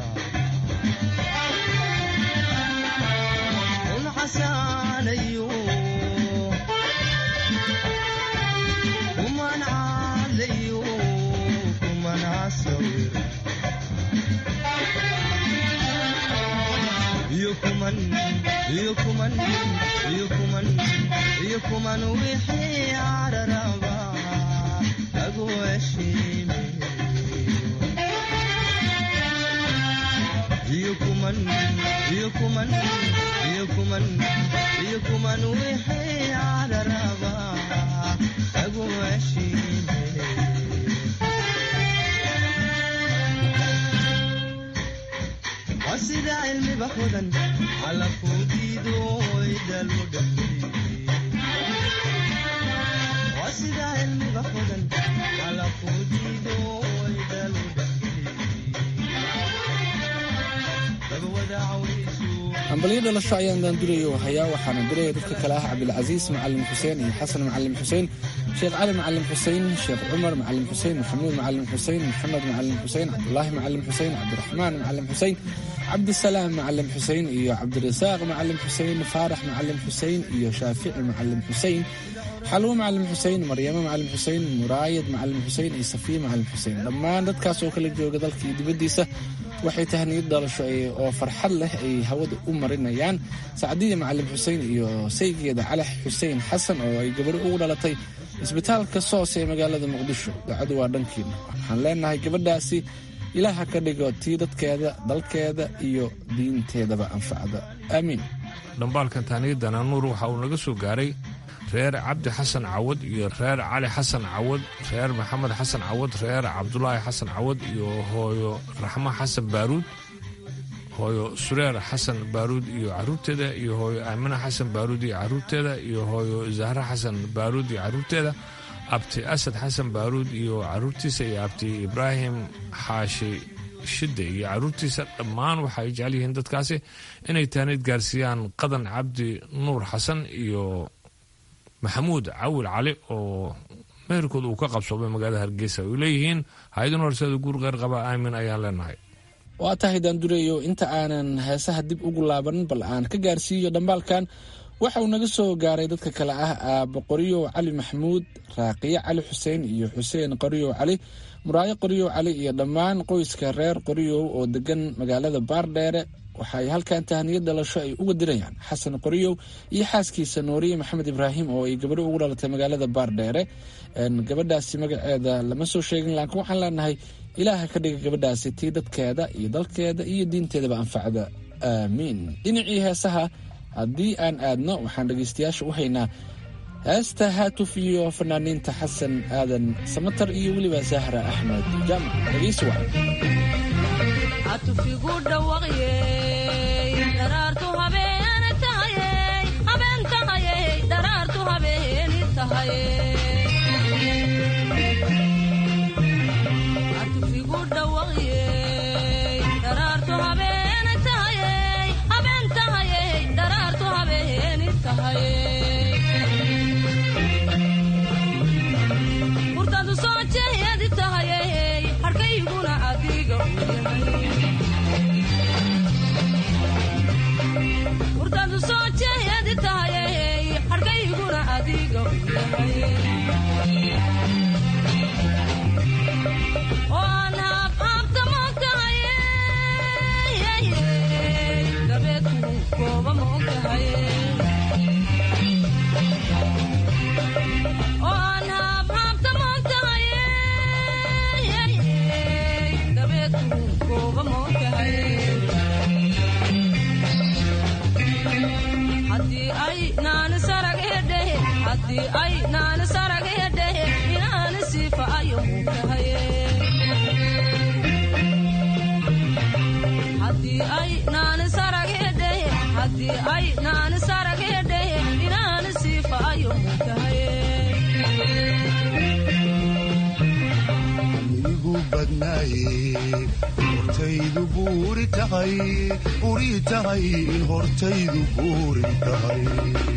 [SPEAKER 20] ومن حسانيو ومن عليو ومن عسوير يكمن يكمن يكمن يكمن وحي على ربا أقوى شيء يكمن يكمن يكمن يكمن وحي على ربا أقوى شيء وسيد علمي بخدا على فوديدو ويدا المدبري وسيد علمي بخدا على فوديدو ويدا المدبري بقوة عويسو
[SPEAKER 4] hambalyo dhalasho ayaan daandurayo hayaa waxaana diraya dadka kale ah cabdilcasiis macalin xuseen iyo xasan macalin xuseen sheekh cali macalin xuseen sheekh cumar macalin xuseen maxamuud macalin xuseen maxamed macalin xuseen cabdulaahi macalin xuseen cabdiraxmaan macalin xuseen cabdisalaam macalin xuseen iyo cabdirasaaq macalin xuseen faarax macalin xuseen iyo shaafici macalin xuseen xalwo macalin xuseen maryamo macalin xuseen muraayad macalin xuseen iyo safiya macalin xuseen dhammaan dadkaas oo kala jooga dalka iyo dibaddiisa waxay tahniyad dhalasho oo farxad leh ay hawada u marinayaan sacdiya macalin xuseen iyo saygeeda calax xuseen xasan oo ay gabadho ugu dhalatay isbitaalka soos ee magaalada muqdisho dacadu waa dhankiina waxaan leenahay gabadhaasi ilaaha ka dhigo tii dadkeeda dalkeeda iyo diinteedaba anfacda aamiin
[SPEAKER 17] dhambaalkan taaniyadana nuur waxa uu naga soo gaaray reer cabdi xasan cawad iyo reer cali xasan cawad reer maxamed xasan cawad reer cabdulaahi xasan cawad iyo hooyo raxmo xasan baaruud hooyo sureer xasan baaruud iyo caruurteeda iyo hooyo aamina xasan baaruud iyo caruurteeda iyo hooyo zahre xasan baaruud iyo caruurteeda abti asad xasan baaruud iyo caruurtiisa iyo abti ibraahim xaashi shide iyo caruurtiisa dhammaan waxay jecel yihiin dadkaasi inay taanid gaarsiiyaan qadan cabdi nuur xasan iyo maxamuud cawil cali oo meherkooda uu ka qabsoomay magaalada hargeysa ay leeyihiin hay-adin horseeda guur qeyr qaba aamin ayaan leenahay
[SPEAKER 4] waa tahay daandureeyo inta aanan heesaha dib ugu laaban bal aan ka gaarsiiyo dhambaalkan waxa uu naga soo gaaray dadka kale ah aabo qoryow cali maxamuud raaqiye cali xuseen iyo xuseen qoryow cali muraayo qoryow cali iyo dhammaan qoyska reer qoryow oo degan magaalada baardheere waxay halkan tahniyad dhalasho ay uga dirayaan xasan qoryow iyo xaaskiisa nooriye maxamed ibraahim oo ay gabadho ugu dhalatay magaalada baardheere gabadhaasi magaceeda lama soo sheegin laakiin waxaan leenahay ilaaha ka dhiga gabadhaasi tii dadkeeda iyo dalkeeda iyo diinteedaba anfacda aamiin dhinacii heesaha haddii aan aadno waxaan dhegaystayaasha u haynaa heesta haatuf iyo fanaaniinta xasan aadan samatar iyo weliba sahra axmed jaamac dhegaysi wacan
[SPEAKER 21] atufigu dhawaqyey dharaartu habeeni tahayey habeen tahayey dharaartu habeeni tahayey atufigu dhawaqyey dharaartu habeeni tahayey habeen tahayey dharaartu habeeni tahayey hurtadu soo jeedi tahayey harkayguna adiga u yahay hurtadu soo jeedi tahayey harkayguna adiga u yahay oo aan haabhaabta moogtahayey dabeedku kooba moogtahayey oo aan haabhaabta moogtahayey dabeedku kooba moogtahayey haddii ay naani sarag hedhehe haddii ay naani sarag hedhehe inaani siifa ayo muugtahaye haddii ay naani sarag hedhehe haddii ay naani sarag hedhehe inaani siifa ayo muugtahaye
[SPEAKER 22] igu badnaaye hortaydu buuri tahay buri tahay in hortaydu buuri tahay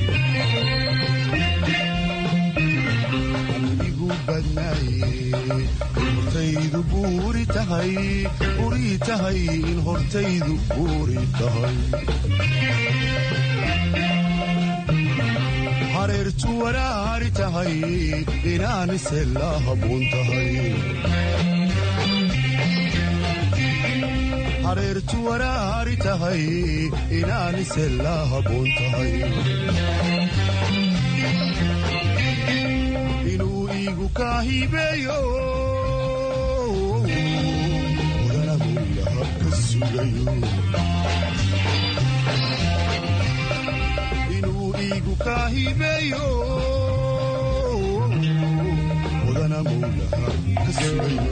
[SPEAKER 22] igu badnaaye hortaydu buuri tahay buri tahay in hortaydu buuri tahay hareertu waraari tahay inaanise la haboon tahay hareertu waraari tahay inaanise la haboon tahay inuu iigu kaa hibeeyo mudanagulaha ka sugayo inuu iigu kaa hibeeyo mudana mowlaha ka sugayo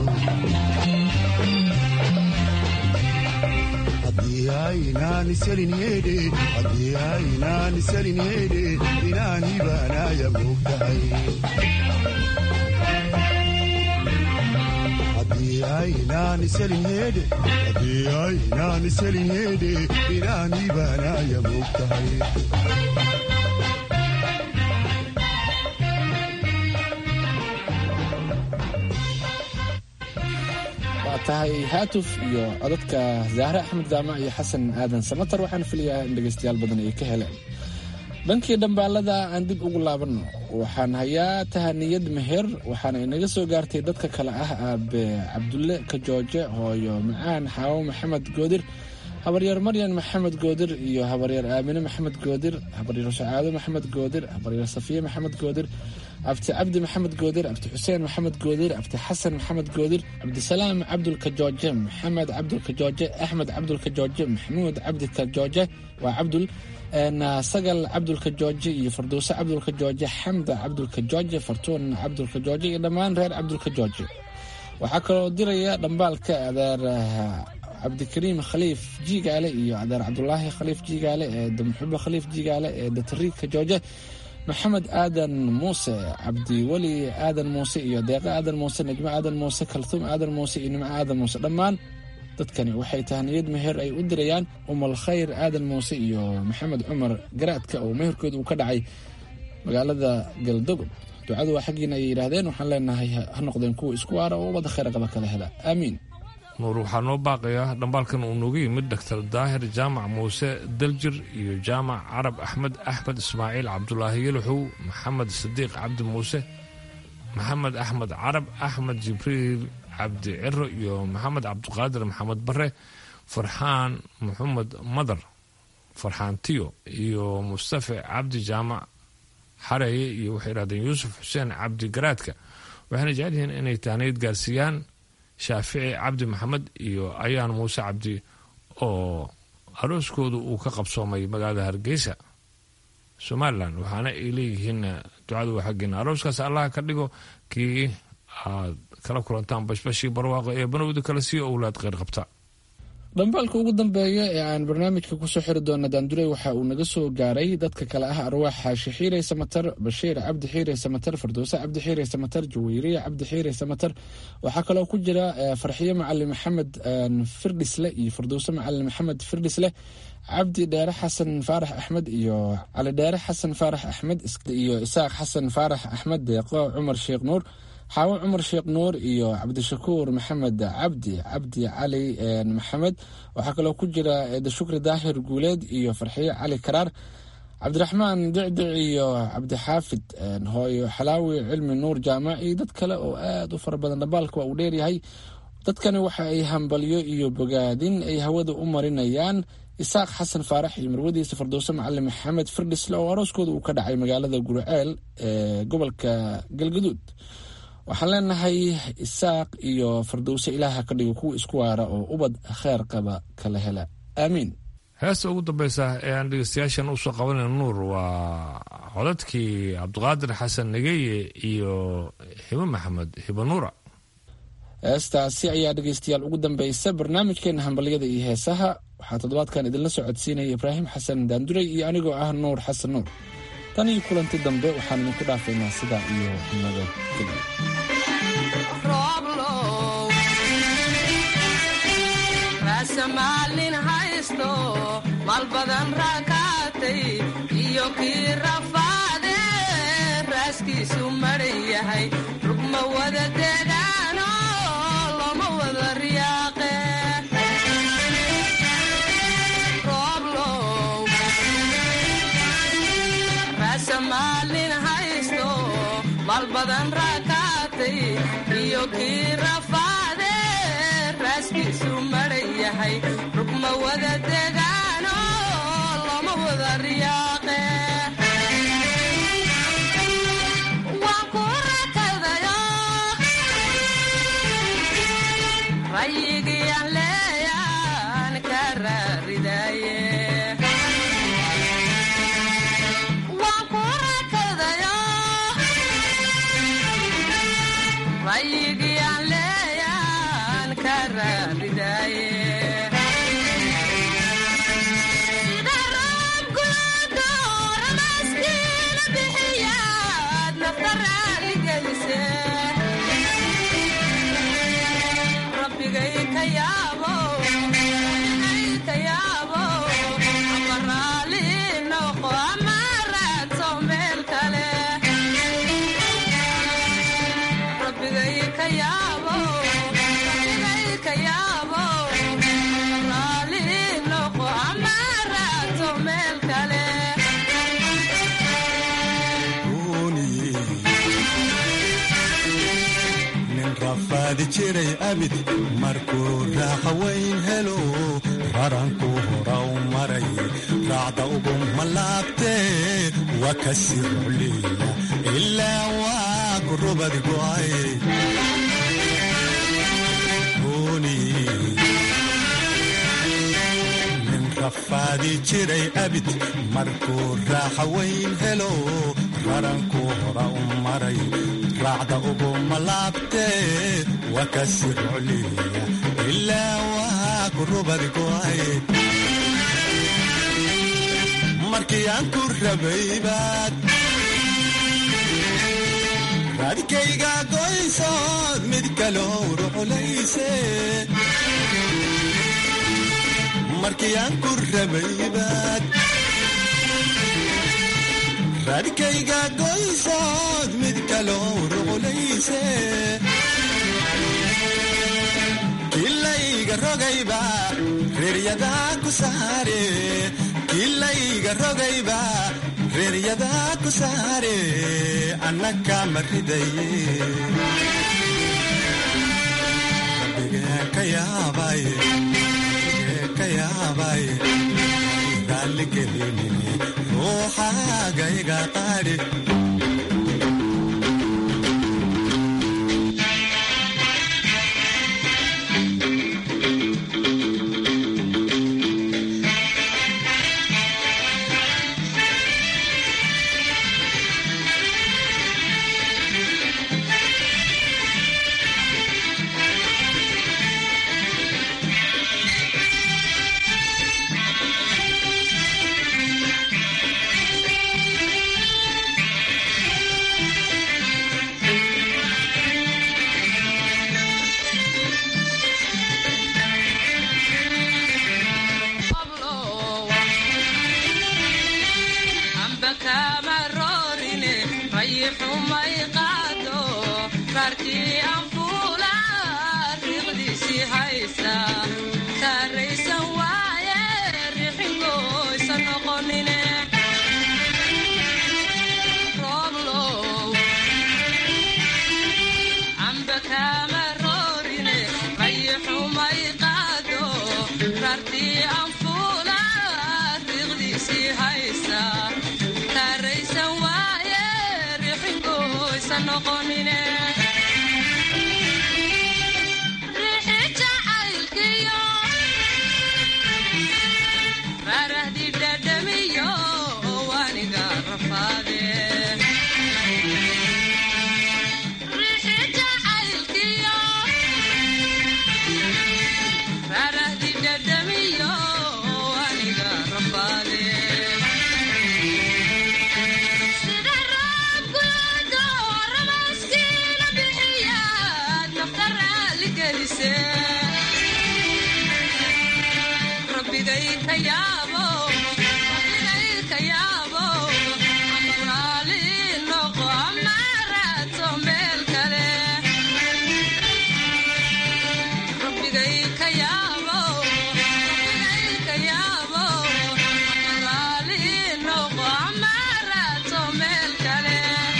[SPEAKER 22] haddii aynaani selin yeedhe haddii aynaani selin yeedhe inaani baanaaya moogtahay haddii aynaani selin yeedhe haddii aynaani selin yeedhe inaani baanaaya moogtahay
[SPEAKER 4] waa tahay haatuf iyo codadka zahre axmed jaamac iyo xasan aadan samatar waxaan filayaa in dhegaystayaal badan ay ka heleen dhankii dhambaalada aan dib ugu laabanno waxaan hayaa tahaniyad meher waxaana inaga soo gaartay dadka kale ah aabe cabdulle kajooje hooyo macaan xaawo maxamed goodir habaryaer maryan maxamed goodir iyo habaryaer aamine maxamed goodir habaryaer shacaado maxamed goodir habaryaer safiye maxamed goodir abti cabdi maxamed goodir abti xuseen maxamed goodir abti xasan maxamed goodir cabdisalaam cabdulkajooje maxamed cabdulkajooje axmed cabdulkajooje maxamuud cabdi kajooje waa cabdul sagal cabdulkajooje iyo farduuse cabdulkajooje xamda cabdulkajooje fartuun cabdulkajooje iyo dhammaan reer cabdulkajooje waxaa kaloo diraya dhambaalka adeer cabdikariim khaliif jiigaale iyo adeer cabdulaahi khaliif jiigaale ee damxubo khaliif jiigaale ee datriika jooje maxamed aadan muuse cabdiweli aadan muuse iyo deeqo aadan muuse najmo aadan muuse kaltuum aadan muuse iyo nimco aadan muuse dhammaan dadkani waxay tahniyad meher ay u dirayaan umal khayr aadan muuse iyo maxamed cumar garaadka oo meherkooda uu ka dhacay magaalada galdogob ducadu waa xaggiina ay yidhaahdeen waxaan leenahay ha noqdeen kuwa isku waara oo wada khayr qaba kala hela aamiin
[SPEAKER 17] nuur waxaa noo baaqayaa dhambaalkan uu nooga yimid doctor daahir jaamac muuse daljir iyo jaamac carab axmed axmed ismaaciil cabdulaahi yalaxow maxamed sadiiq cabdi muuse maxamed axmed carab axmed jibriil cabdi ciro iyo maxamed cabdiqaadir maxamed bare farxaan maxamed madar farxaan tiyo iyo mustafe cabdi jaamac xareeye iyo waxay yidhahdeen yuusuf xuseen cabdi garaadka waxayna jecel yihiin inay tahniyad gaarsiiyaan shaafici cabdi maxamed iyo ayaan muuse cabdi oo arooskoodu uu ka qabsoomay magaalada hargeysa somalilan waxaana ay leeyihiin ducadu waa xaggeena arooskaas allaha ka dhigo kii aad kala kulantaan bashbashii barwaaqo ee banowda kale sii owlaad kheyr qabta
[SPEAKER 6] dhambaalka ugu dambeeya ee aan barnaamijka kusoo xiri doona daandurey waxa uu naga soo gaaray dadka kale ah arwaax xaashi xiire samatar bashiir cabdi xiire samatar fardowse cabdi xiire samatar jaweyriya cabdi xiire samatar waxaa kaloo ku jira farxiyo macalin maxamed firdhisle iyo fardowse macalin maxamed firdhisle cabdi dheere xasan faarax axmed iyo cali dheere xasan faarax axmed iyo isaaq xasan faarax axmed deeqo cumar sheekh nuur xaawo cumar sheekh nuur iyo cabdishakuur maxamed cabdi cabdi cali maxamed waxaa kaloo ku jira dashukri daahir guuleed iyo farxiyo cali karaar cabdiraxmaan dicdic iyo cabdixaafid hooyo xalaawi cilmi nuur jaamac iyo dad kale oo aad u fara badan dhambaalka waa uu dheeryahay dadkani waxa ay hambalyo iyo bogaadin ay hawada u marinayaan isaaq xasan faarax iyo marwadiisa fardowse macalin maxamed firdhisle oo arooskooda uu ka dhacay magaalada gurceel ee gobolka galgaduud waxaan leenahay isaaq iyo fardowse ilaaha ka dhigo kuwa isku waara oo ubad kheer qaba kala hela aamiin
[SPEAKER 17] heesta ugu dambeysa ee aan dhegeystayaashan usoo qabanayna nuur waa codadkii cabdiqaadir xasan negeye iyo hibo maxamed hibo nuura
[SPEAKER 6] heestaasi ayaa dhegeystayaal ugu dambeysa barnaamijkeena hambalyada iyo heesaha waxaa toddobaadkan idinla soo codsiinaya ibraahim xasan daanduray iyo anigoo ah nuur xasan nuur tan iyo kulanti dambe waxaan idinku dhaafaynaa sidaa iyo nabadgelyo
[SPEAKER 21] maalin haysto maal badan raakaatay iyo kii rafaade raaskiisu maran yahay rugma wada degaano loma wada riyaaqe maalin haysto maal badan raakaatay iyo kii rafaade raaskiisu maran yahay rugma wada degaano loma wada riyaaqe waan ku rakadayo rayigiyaan leeyaan ka raaridaye rayigiyaan leeyaan ka raaridaye sida roobkulaado ramaaskiina bixiyaad nafta raaligelise rabbigay ka yaabo ka yaabo ama raali noqo ama raadso meel kale
[SPEAKER 22] nin rafaadi jiray abid markuu raaqa weyn helo raranku hora u maray raacda ugu malaabtee waa ka sii rucliya ilaa waa ku rubad go'ay nin rafaadi jiray abid markuu raaxa weyn helo raranku hora u maray raacda ugu malaabtee waa ka sii rucliya ilaa waa ku rubad go'ay markii aan ku rabaybaad raadkayga goysood mid kaloo ruculayse markii aan ku rabaybaad raadkayga goysood mid kaloo ruculayse kilayga rogayba reeryadaa ku saare kilayga rogayba reeryadaa ku saare annaka ma ridaye rabbigeen ka yaabay rabbigeen ka yaabay raalligelinine ruuxaaga iga qaadhi
[SPEAKER 21] rartii anfuula riiqdiisii haysa saaraysan waaye rixingoysa noqonine rooblow amba kaama roorine qayixumay qaado rartii anfuula riiqdiisii haysa saaraysan waaye rixingoysa noqonine rixi jacaylkiyo rarahdi dhadhamiyo waniga rafaade rixi jacaylkiyo rarahdi dhadhamiyo waniga rafaade sida roobkudo ramaskiina bixiyaad nafta raali gelise rabbigay ka yaabo rabbigay ka yaabo ama raali noqo ama raadso meel kale rabbigay ka yaabo rabbigay ka yaabo ama raali noqo ama raadso meel kale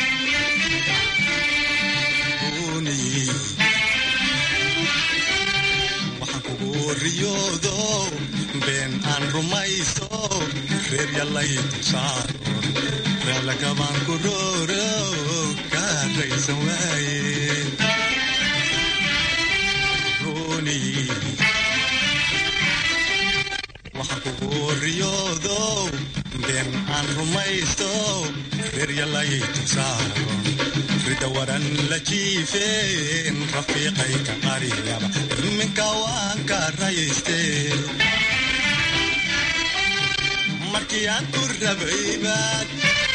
[SPEAKER 22] waxaan kugu riyoodo been aan rumayso reer yallay dulsaaro raalakabaan ku rooro kaa raysan waaye runi waxaan kugu riyoodo been aan rumaysto reer yallay dulsaaro rida waran la jiifeen rafiiqayka qariyaba iminka waan ka rayste markii aan ku rabaybaad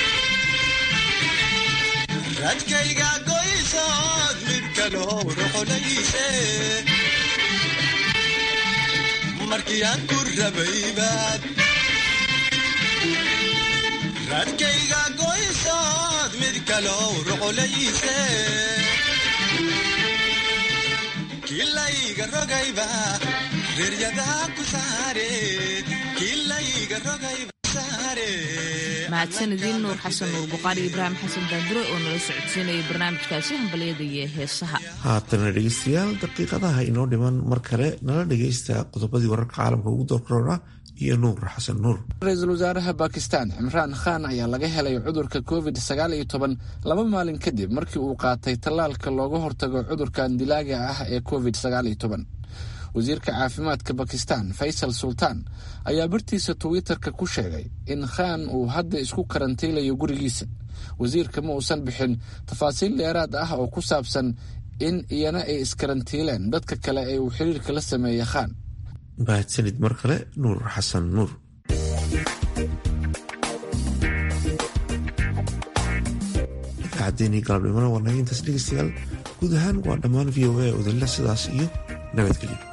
[SPEAKER 22] radkayga goysood mid kaloo roxolayse markii aan ku rabaybaad radkayga goysood mid kaloo roxolayse kilayga rogayba reeryadaa ku saare kilayga rogayba saare
[SPEAKER 1] mahadsanidin nuur xasan nuur buqaari ibraahim xasan daandure oo nala socodsiinaya barnaamijkaasi hambalyada iyo heesaha
[SPEAKER 2] haatana dhegeystayaal daqiiqadaha inoo dhiman mar kale nala dhegeysta qodobadii wararka caalamka ugu doorkorona iyo nuur xasan nuur
[SPEAKER 4] ra-iisul wasaaraha bakistan cimraan khan ayaa laga helay cudurka covid sagaal iyo toban laba maalin kadib markii uu qaatay tallaalka looga hortago cudurkan dilaaga ah ee covid sagaal iyo toban wasiirka caafimaadka bakistan faysal sultaan ayaa bartiisa twitter-ka ku sheegay in khan uu hadda isku karantiilayo gurigiisa wasiirka ma uusan bixin tafaasiil dheeraad ah oo ku saabsan in iyana ay iskarantiileen dadka kale ee uu xiriirka la sameeyey khan
[SPEAKER 2] mahadsanid mar kale nuur xasan nuur idaacaddeenii galabnimona waa naga intaas dhegeystayaal guud ahaan waa dhammaan v o a odalla sidaas iyo nabadgelyo